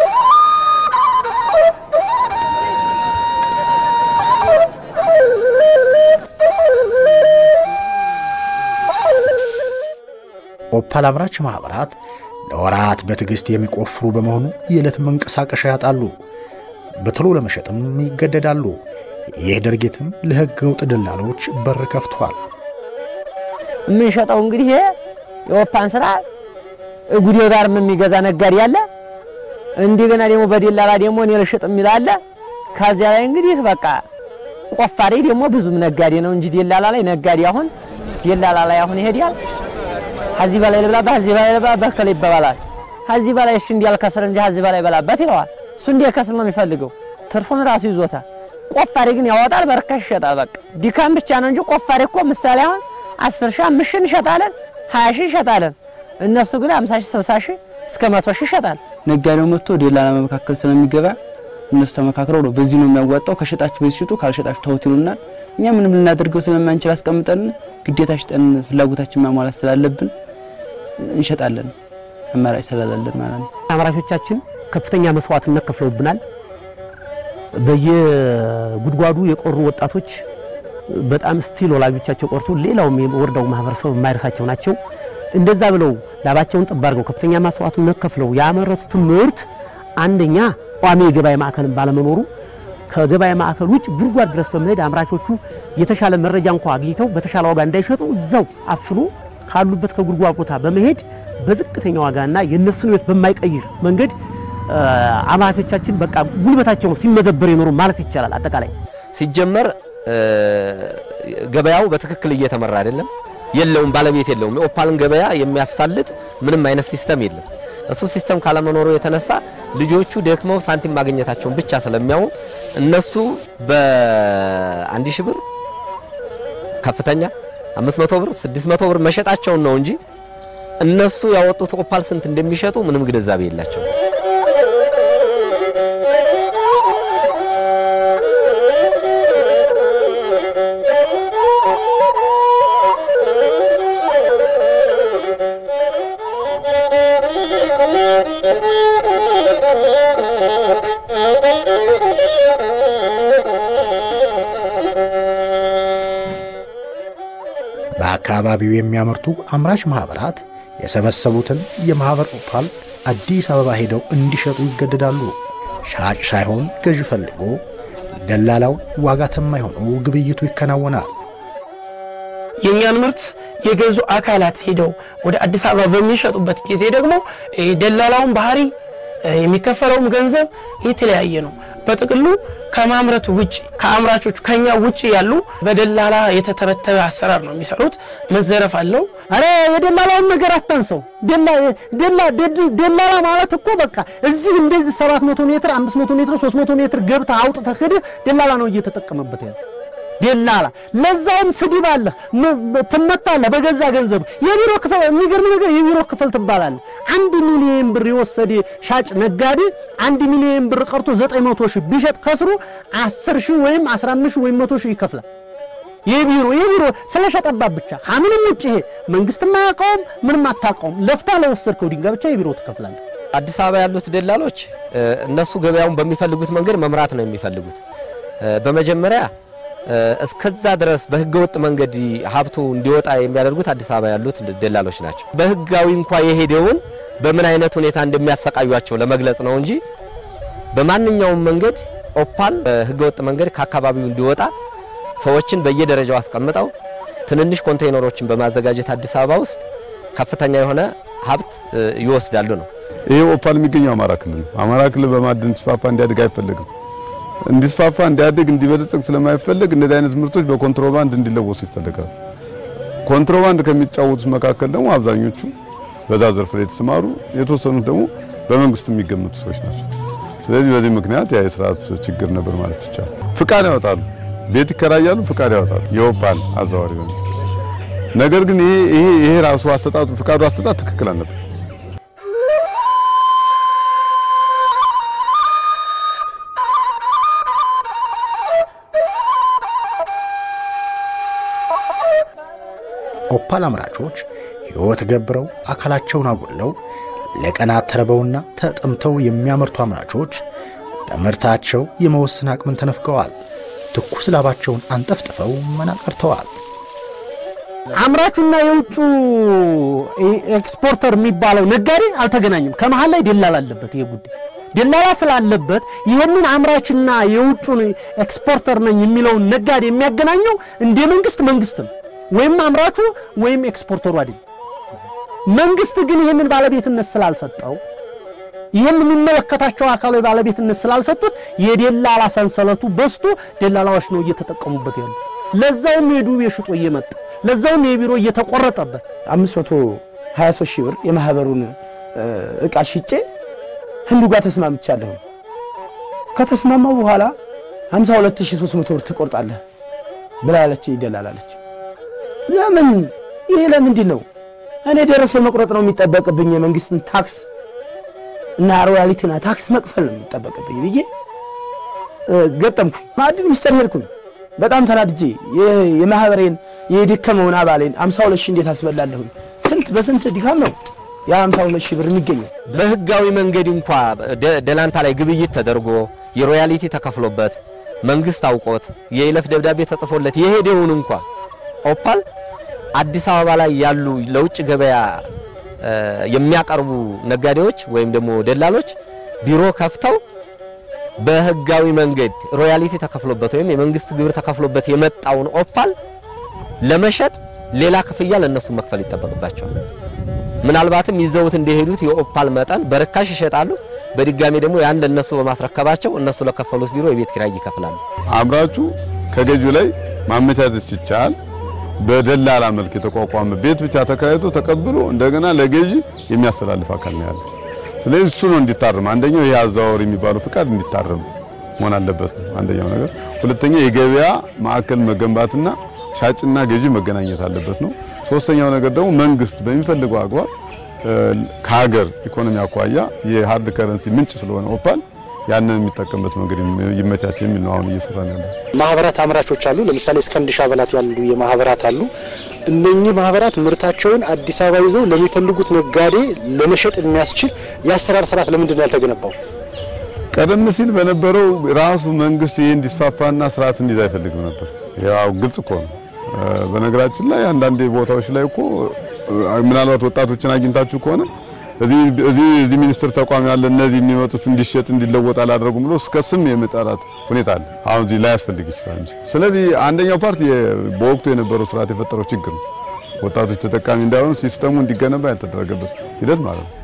ኦፓል አምራች ማኅበራት ለወራት በትዕግሥት የሚቆፍሩ በመሆኑ የዕለት መንቀሳቀሻ ያጣሉ፣ በቶሎ ለመሸጥም ይገደዳሉ። ይህ ድርጊትም ለሕገ ወጥ ደላሎች በር ከፍቷል። የምንሸጠው እንግዲህ ይሄ የኦፓን ስራ ጉዴው ጋር የሚገዛ ነጋዴ አለ። እንደገና ደግሞ በደላላ ደግሞ እኔ ልሽጥ የሚል አለ። ከዚያ ላይ እንግዲህ በቃ ቆፋሪ ደግሞ ብዙም ነጋዴ ነው እንጂ ደላላ ላይ ነጋዴ አሁን ደላላ ላይ አሁን ይሄዳል። ከዚህ በላይ ልብላበት፣ ከዚህ በላይ ልብላበት ከላይ ይባባላል። ከዚህ በላይ እሺ እንዲያልከስር እንጂ ከዚህ በላይ በላበት ይለዋል። እሱ እንዲያልከስር ነው የሚፈልገው። ትርፉን ራሱ ይዞታል። ቆፋሪ ግን ያወጣል፣ በርካሽ ይሸጣል። በቃ ድካም ብቻ ነው እንጂ ቆፋሪ እኮ ምሳሌ አሁን አስር ሺህ አምስት ሺህ እንሸጣለን፣ ሀያ ሺህ እንሸጣለን። እነሱ ግን አምሳ ሺህ ስልሳ ሺህ እስከ መቶ ሺህ ይሸጣል። ነጋዴው መጥቶ ደላላ መካከል ስለሚገባ እነሱ ተመካክረው ነው በዚህ ነው የሚያዋጣው፣ ከሸጣችሁ በዚህ ሽጡ፣ ካልሸጣችሁ ተውት ይሉናል። እኛ ምንም ልናደርገው ስለማንችል አስቀምጠን ግዴታ ሽጠን ፍላጎታችን ማሟላት ስላለብን እንሸጣለን። አማራጭ ስለሌለን ማለት ነው። አምራቾቻችን ከፍተኛ መስዋዕትነት ከፍለውብናል። በየጉድጓዱ የቆሩ ወጣቶች በጣም ስቲል ወላጆቻቸው ቆርቶ ሌላውም የወረዳው ማህበረሰብ የማይረሳቸው ናቸው። እንደዛ ብለው ላባቸውን ጠብ አድርገው ከፍተኛ መስዋዕትነት ከፍለው ያመረቱት ምርት አንደኛ ቋሚ የገበያ ማዕከልን ባለመኖሩ ከገበያ ማዕከል ውጭ ጉድጓድ ድረስ በመሄድ አምራቾቹ የተሻለ መረጃ እንኳ አግኝተው በተሻለ ዋጋ እንዳይሸጡ እዛው አፍኖ ካሉበት ከጉድጓድ ቦታ በመሄድ በዝቅተኛ ዋጋና የእነሱን ሕይወት በማይቀይር መንገድ አምራቾቻችን በቃ ጉልበታቸው ሲመዘበር የኖሩ ማለት ይቻላል። አጠቃላይ ሲጀመር ገበያው በትክክል እየተመራ አይደለም፣ የለውም፣ ባለቤት የለውም። የኦፓልን ገበያ የሚያሳልጥ ምንም አይነት ሲስተም የለም። እሱ ሲስተም ካለመኖሩ የተነሳ ልጆቹ ደክመው ሳንቲም ማግኘታቸውን ብቻ ስለሚያው እነሱ በአንድ ሺህ ብር ከፍተኛ 500 ብር 600 ብር መሸጣቸውን ነው እንጂ እነሱ ያወጡት ኦፓል ስንት እንደሚሸጡ ምንም ግንዛቤ የላቸው። በአካባቢው የሚያመርቱ አምራች ማኅበራት የሰበሰቡትን የማኅበር ኦፓል አዲስ አበባ ሄደው እንዲሸጡ ይገደዳሉ። ሻጭ ሳይሆን ገዥ ፈልጎ ደላላው ዋጋ ተማኝ ሆኖ ግብይቱ ይከናወናል። የእኛን ምርት የገዙ አካላት ሄደው ወደ አዲስ አበባ በሚሸጡበት ጊዜ ደግሞ ደላላውን ባህሪ የሚከፈለውም ገንዘብ የተለያየ ነው። በጥቅሉ ከማምረት ውጭ ከአምራቾቹ ከኛ ውጭ ያሉ በደላላ የተተበተበ አሰራር ነው የሚሰሩት። መዘረፍ አለው። አረ የደላላውን ነገር አታንሰው። ደላላ ማለት እኮ በቃ እዚህ እንደዚህ 700 ሜትር 500 ሜትር 300 ሜትር ገብተህ አውጥተህ ሄደህ ደላላ ነው እየተጠቀመበት ያለ ደላላ ለዛውም ስድብ አለ፣ ትመታለህ በገዛ ገንዘብ። የቢሮ ክፍል የሚገርም ነገር የቢሮ ክፍል ትባላለህ። አንድ ሚሊዮን ብር የወሰደ ሻጭ ነጋዴ አንድ ሚሊዮን ብር ቀርቶ 900 ሺህ ቢሸጥ ከስሩ 10 ሺህ ወይም 15 ሺህ ወይም 100 ሺህ ይከፍላል። የቢሮ የቢሮ ስለሸጠባት ብቻ ከምንም ውጭ ይሄ መንግስትም አያውቀውም፣ ምንም አታውቀውም። ለፍታ ለወሰድከው ድንጋይ ብቻ የቢሮ ትከፍላለህ። አዲስ አበባ ያሉት ደላሎች እነሱ ገበያውን በሚፈልጉት መንገድ መምራት ነው የሚፈልጉት። በመጀመሪያ እስከዛ ድረስ በህገወጥ መንገድ ሀብቱ እንዲወጣ የሚያደርጉት አዲስ አበባ ያሉት ደላሎች ናቸው። በህጋዊ እንኳ የሄደውን በምን አይነት ሁኔታ እንደሚያሰቃዩቸው ለመግለጽ ነው እንጂ በማንኛውም መንገድ ኦፓል በህገወጥ መንገድ ከአካባቢው እንዲወጣ ሰዎችን በየደረጃው አስቀምጠው ትንንሽ ኮንቴይነሮችን በማዘጋጀት አዲስ አበባ ውስጥ ከፍተኛ የሆነ ሀብት ይወስዳሉ ነው። ይሄ ኦፓል የሚገኘው አማራ ክልል ነው። አማራ ክልል በማዕድን ተስፋፋ እንዲያድግ አይፈለግም። እንዲስፋፋ እንዲያድግ እንዲበለጽግ ስለማይፈለግ እንደዚህ አይነት ምርቶች በኮንትሮባንድ እንዲለወሱ ይፈልጋል። ኮንትሮባንድ ከሚጫወቱት መካከል ደግሞ አብዛኞቹ በዛ ዘርፍ ላይ የተሰማሩ የተወሰኑት ደግሞ በመንግስት የሚገመቱ ሰዎች ናቸው። ስለዚህ በዚህ ምክንያት ያ የስርዓት ችግር ነበር ማለት ይቻላል። ፍቃድ ያወጣሉ፣ ቤት ይከራያሉ፣ ፍቃድ ያወጣሉ የኦፓል አዘዋሪ ሆነ። ነገር ግን ይሄ ይሄ ይሄ ራሱ አሰጣጡ ፍቃዱ አሰጣጥ ትክክል አልነበር። ኦፓል አምራቾች ሕይወት ገብረው አካላቸውን አጎለው ለቀናት ተርበውና ተጠምተው የሚያመርቱ አምራቾች በምርታቸው የመወሰን አቅምን ተነፍገዋል። ትኩስ ላባቸውን አንጠፍጥፈው መና ቀርተዋል። አምራቹና የውጩ ኤክስፖርተር የሚባለው ነጋዴ አልተገናኙም። ከመሀል ላይ ደላላ አለበት። ይሄ ጉዳይ ደላላ ስላለበት ይህንን አምራችና የውጩን ኤክስፖርተር ነኝ የሚለውን ነጋዴ የሚያገናኘው እንደ መንግስት መንግስት ነው ወይም አምራቹ ወይም ኤክስፖርተሩ አይደለም። መንግስት ግን ይህንን ባለቤትነት ስላልሰጠው ይህን የሚመለከታቸው አካላዊ ባለቤትነት ስላልሰጡት የደላላ ሰንሰለቱ በስቶ ደላላዎች ነው እየተጠቀሙበት ያሉ። ለዛውም የዱቤ ሽጦ እየመጣ ለዛውም የቢሮ እየተቆረጠበት 523 ሺህ ብር የማህበሩን እቃ ሽጬ ህንዱ ጋር ተስማምቻለሁ። ከተስማማው በኋላ 52300 ብር ትቆርጣለህ ብላ ያለች ይደላላለች። ለምን ይሄ ለምንድን ነው? እኔ ደረሰ መቁረጥ ነው የሚጠበቅብኝ የመንግስትን ታክስ እና ሮያሊቲና ታክስ መክፈል ነው የሚጠበቅብኝ ብዬ ገጠምኩኝ። ማዕድን ሚኒስቴር ሄድኩኝ። በጣም ተናድጄ የማህበሬን የደከመውን አባሌን አምሳ ሁለት ሺህ እንዴት አስበላለሁኝ? ስንት በስንት ድካም ነው የአምሳ ሁለት ሺህ ብር የሚገኘው? በህጋዊ መንገድ እንኳ ደላንታ ላይ ግብይት ተደርጎ የሮያሊቲ ተከፍሎበት መንግስት አውቆት የይለፍ ደብዳቤ ተጽፎለት የሄደውን እንኳ ኦፓል አዲስ አበባ ላይ ያሉ ለውጭ ገበያ የሚያቀርቡ ነጋዴዎች ወይም ደግሞ ደላሎች ቢሮ ከፍተው በህጋዊ መንገድ ሮያሊቲ ተከፍሎበት ወይም የመንግስት ግብር ተከፍሎበት የመጣውን ኦፓል ለመሸጥ ሌላ ክፍያ ለነሱ መክፈል ይጠበቅባቸዋል። ምናልባትም ይዘውት እንደሄዱት የኦፓል መጠን በርካሽ ይሸጣሉ። በድጋሚ ደግሞ ያን ለነሱ በማስረከባቸው እነሱ ለከፈሉት ቢሮ የቤት ኪራይ ይከፍላሉ። አምራቹ ከገዢው ላይ ማመቻቸት ሲቻል በደላላ መልክ የተቋቋመ ቤት ብቻ ተከራይቶ ተቀብሎ እንደገና ለገዢ የሚያስተላልፍ አካል ነው ያለው። ስለዚህ እሱ ነው እንዲታረም፣ አንደኛው ይሄ አዘዋወር የሚባለው ፍቃድ እንዲታረም መሆን አለበት ነው አንደኛው ነገር። ሁለተኛ የገበያ ማዕከል መገንባትና ሻጭና ገዢ መገናኘት አለበት ነው። ሶስተኛው ነገር ደግሞ መንግስት በሚፈልገው አግባብ ከሀገር ኢኮኖሚ አኳያ የሀርድ ከረንሲ ምንጭ ስለሆነ ኦፓል ያንን የሚጠቀምበት መንገድ ይመቻች የሚል ነው አሁን እየሰራን ያለው። ማህበራት አምራቾች አሉ። ለምሳሌ እስከ አንድ ሺህ አባላት ያሉ የማህበራት አሉ። እነኚህ ማህበራት ምርታቸውን አዲስ አበባ ይዘው ለሚፈልጉት ነጋዴ ለመሸጥ የሚያስችል የአሰራር ስርዓት ለምንድን ነው ያልተገነባው? ቀደም ሲል በነበረው ራሱ መንግስት ይሄ እንዲስፋፋና ስርዓት እንዲይዝ አይፈልግም ነበር። ያው ግልጽ እኮ ነው። በነገራችን ላይ አንዳንድ ቦታዎች ላይ እኮ ምናልባት ወጣቶችን አግኝታችሁ ከሆነ እዚህ እዚህ ሚኒስትር ተቋም ያለ እነዚህ የሚመጡት እንዲሸጥ እንዲለወጥ አላደረጉም ብሎ እስከ ስም የመጣራት ሁኔታ አለ። አሁን እዚህ ላይ ያስፈልግ ይችላል እንጂ። ስለዚህ አንደኛው ፓርቲ በወቅቱ የነበረው ስርዓት የፈጠረው ችግር ነው። ወጣቶች ተጠቃሚ እንዳይሆኑ ሲስተሙ እንዲገነባ ያልተደረገበት ሂደት ማለት ነው።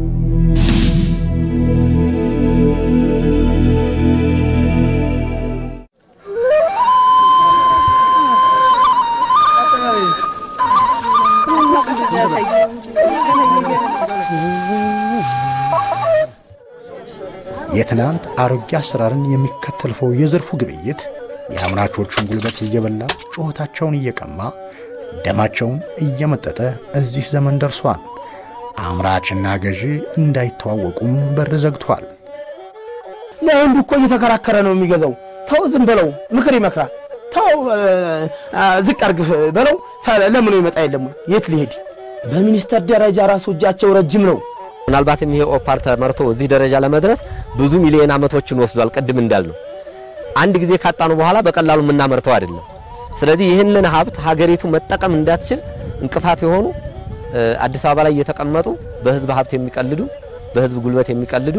የትናንት አሮጌ አሰራርን የሚከተልፈው የዘርፉ ግብይት የአምራቾቹን ጉልበት እየበላ ጩኸታቸውን እየቀማ ደማቸውን እየመጠጠ እዚህ ዘመን ደርሷል። አምራችና ገዢ እንዳይተዋወቁም በር ዘግቷል። ለአንዱ እኮ እየተከራከረ ነው የሚገዛው። ተው ዝም በለው፣ ምክር ይመክራል። ተው ዝቅ አርግ በለው። ለምኖ ይመጣ የለም የት ሊሄድ? በሚኒስተር ደረጃ ራሱ እጃቸው ረጅም ነው። ምናልባትም ይሄ ኦፓል ተመርቶ እዚህ ደረጃ ለመድረስ ብዙ ሚሊዮን ዓመቶችን ወስዷል። ቅድም እንዳልነው አንድ ጊዜ ካጣኑ በኋላ በቀላሉ የምናመርተው አይደለም። ስለዚህ ይህንን ሀብት ሀገሪቱ መጠቀም እንዳትችል እንቅፋት የሆኑ አዲስ አበባ ላይ እየተቀመጡ በህዝብ ሀብት የሚቀልዱ በህዝብ ጉልበት የሚቀልዱ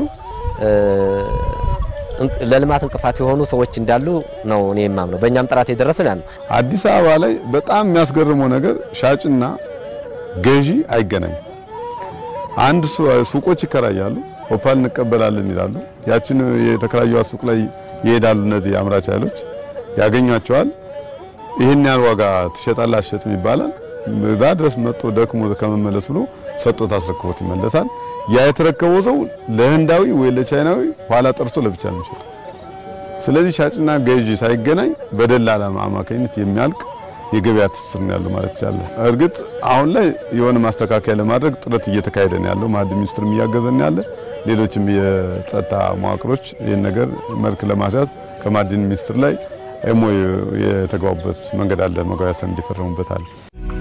ለልማት እንቅፋት የሆኑ ሰዎች እንዳሉ ነው እኔ የማምነው። በእኛም ጥራት የደረሰን ያ ነው። አዲስ አበባ ላይ በጣም የሚያስገርመው ነገር ሻጭና ገዢ አይገናኝም። አንድ ሱቆች ይከራያሉ፣ ኦፓል እንቀበላለን ይላሉ። ያችን የተከራዩት ሱቅ ላይ ይሄዳሉ። እነዚህ አምራች ኃይሎች ያገኟቸዋል። ይህን ያህል ዋጋ ትሸጣለህ አትሸጥም ይባላል። እዛ ድረስ መጥቶ ደክሞ ከመመለስ ብሎ ሰጥቶት አስረክቦት ይመለሳል። ያ የተረከበው ሰው ለህንዳዊ ወይ ለቻይናዊ ኋላ ጠርቶ ለብቻ ነው የሚሸጠው። ስለዚህ ሻጭና ገዢ ሳይገናኝ በደላላ አማካኝነት የሚያልቅ የገበያ ትስስር ነው ያለው ማለት ይቻላል። እርግጥ አሁን ላይ የሆነ ማስተካከያ ለማድረግ ጥረት እየተካሄደ ነው ያለው። ማዕድን ሚኒስትርም እያገዘን ያለ፣ ሌሎችም የጸጥታ መዋቅሮች ይህን ነገር መልክ ለማስያዝ ከማዕድን ሚኒስትር ላይ ኤሞ የተግባቡበት መንገድ አለ። መግባቢያ ሰነድ እንዲፈረሙበት አለ።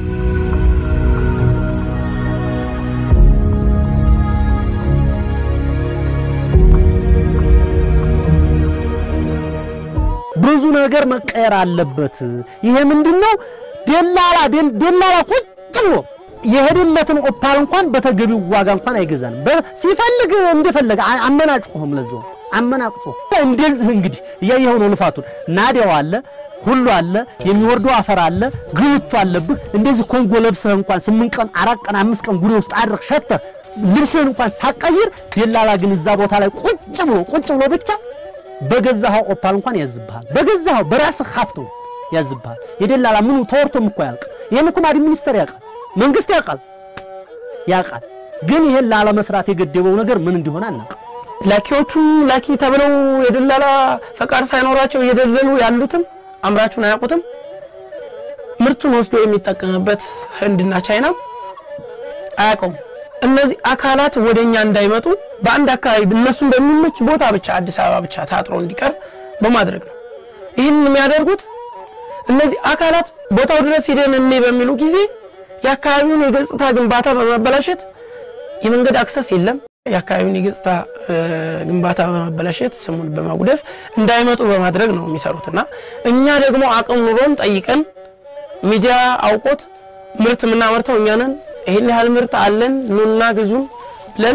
ብዙ ነገር መቀየር አለበት። ይሄ ምንድነው? ደላላ ደላላ ቁጭ ብሎ የሄደለትን ኦፓል እንኳን በተገቢው ዋጋ እንኳን አይገዛንም። ሲፈልግ እንደፈለገ አመናጭቆህም ለዛው አመናቅጦ እንደዚህ እንግዲህ እያየኸው ነው ልፋቱን። ናዲያው አለ ሁሉ አለ፣ የሚወርደው አፈር አለ፣ ግብቱ አለብህ። እንደዚህ ኮንጎ ለብሰህ እንኳን ስምንት ቀን አራት ቀን አምስት ቀን ጉሬ ውስጥ አድረህ ሸተህ ልብስህን እንኳን ሳቀይር ደላላ ግን እዛ ቦታ ላይ ቁጭ ብሎ ቁጭ ብሎ ብቻ በገዛኸው ኦፓል እንኳን ያዝብሃል። በገዛኸው በራስህ ሀብት ያዝብሃል። የደላላ ምኑ ተወርቶም እኮ ያልቅ። ይህን እኮ ማዕድን ሚኒስቴር ያውቃል፣ መንግስት ያውቃል ያውቃል። ግን ይሄን ላለመስራት የገደበው ነገር ምን እንደሆነ አናውቅም። ላኪዎቹ ላኪ ተብለው የደላላ ፈቃድ ሳይኖራቸው እየደለሉ ያሉትም አምራቹን አያውቁትም። ምርት ምርቱን ወስዶ የሚጠቀምበት ህንድና ቻይና አያውቀውም። እነዚህ አካላት ወደ እኛ እንዳይመጡ በአንድ አካባቢ እነሱን በሚመች ቦታ ብቻ አዲስ አበባ ብቻ ታጥሮ እንዲቀር በማድረግ ነው። ይህን የሚያደርጉት እነዚህ አካላት ቦታው ድረስ ሂደን እኔ በሚሉ ጊዜ የአካባቢውን የገጽታ ግንባታ በማበላሸት የመንገድ አክሰስ የለም። የአካባቢውን የገጽታ ግንባታ በማበላሸት ስሙን በማጉደፍ እንዳይመጡ በማድረግ ነው የሚሰሩት እና እኛ ደግሞ አቅም ኑሮን ጠይቀን ሚዲያ አውቆት ምርት የምናመርተው እኛ ነን። ይህን ያህል ምርት አለን ኑና ግዙን ብለን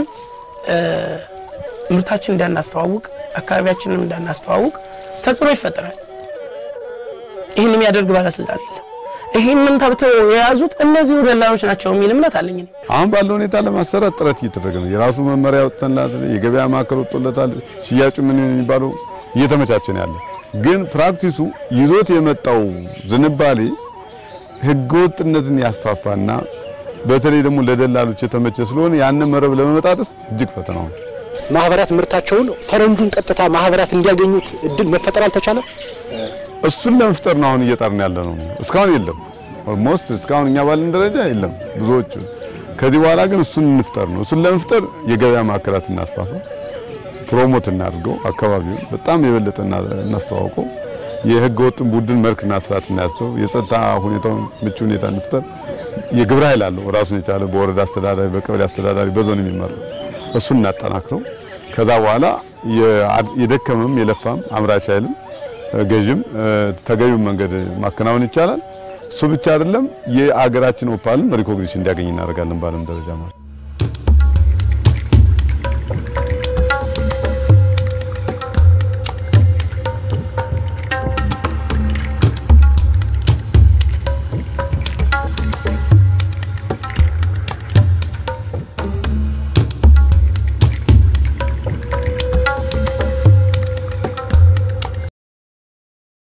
ምርታችን እንዳናስተዋውቅ አካባቢያችንን እንዳናስተዋውቅ ተጽዕኖ ይፈጠራል። ይህን የሚያደርግ ባለስልጣን የለም። ይህንን ተብተው የያዙት እነዚሁ ደላሎች ናቸው የሚል እምነት አለኝ። እኔ አሁን ባለው ሁኔታ ለማሰራት ጥረት እየተደረገ ነው። የራሱ መመሪያ ወጥተንላት የገበያ ማዕከል ወጥቶለታል። ሽያጩ ምን የሚባለው እየተመቻቸ ነው ያለ። ግን ፕራክቲሱ ይዞት የመጣው ዝንባሌ ህገወጥነትን ያስፋፋና በተለይ ደግሞ ለደላሎች የተመቸ ስለሆነ ያንን መረብ ለመመጣጠስ እጅግ ፈተናው ነው። ማህበራት ምርታቸውን ፈረንጁን ቀጥታ ማህበራት እንዲያገኙት እድል መፈጠር አልተቻለም። እሱን ለመፍጠር ነው አሁን እየጣርን ያለ ነው። እስካሁን የለም። ኦልሞስት እስካሁን እኛ ባለን ደረጃ የለም ብዙዎቹ። ከዚህ በኋላ ግን እሱን እንፍጠር ነው። እሱን ለመፍጠር የገበያ ማዕከላት እናስፋፋ፣ ፕሮሞት እናድርገው፣ አካባቢውን በጣም የበለጠ እናስተዋውቀው፣ የህገ ወጥን ቡድን መልክና ስርዓት እናያስተው፣ የጸጥታ ሁኔታውን ምቹ ሁኔታ እንፍጠር። የግብረ ኃይል አለው ራሱን የቻለ በወረዳ አስተዳዳሪ፣ በቀበሌ አስተዳዳሪ፣ በዞን የሚመራው እሱን እናጠናክረው። ከዛ በኋላ የደከመም የለፋም አምራች ኃይልም ገዥም ተገቢውን መንገድ ማከናወን ይቻላል። እሱ ብቻ አይደለም፣ የአገራችን ኦፓልን ሪኮግኒሽን እንዲያገኝ እናደርጋለን በዓለም ደረጃ ማለት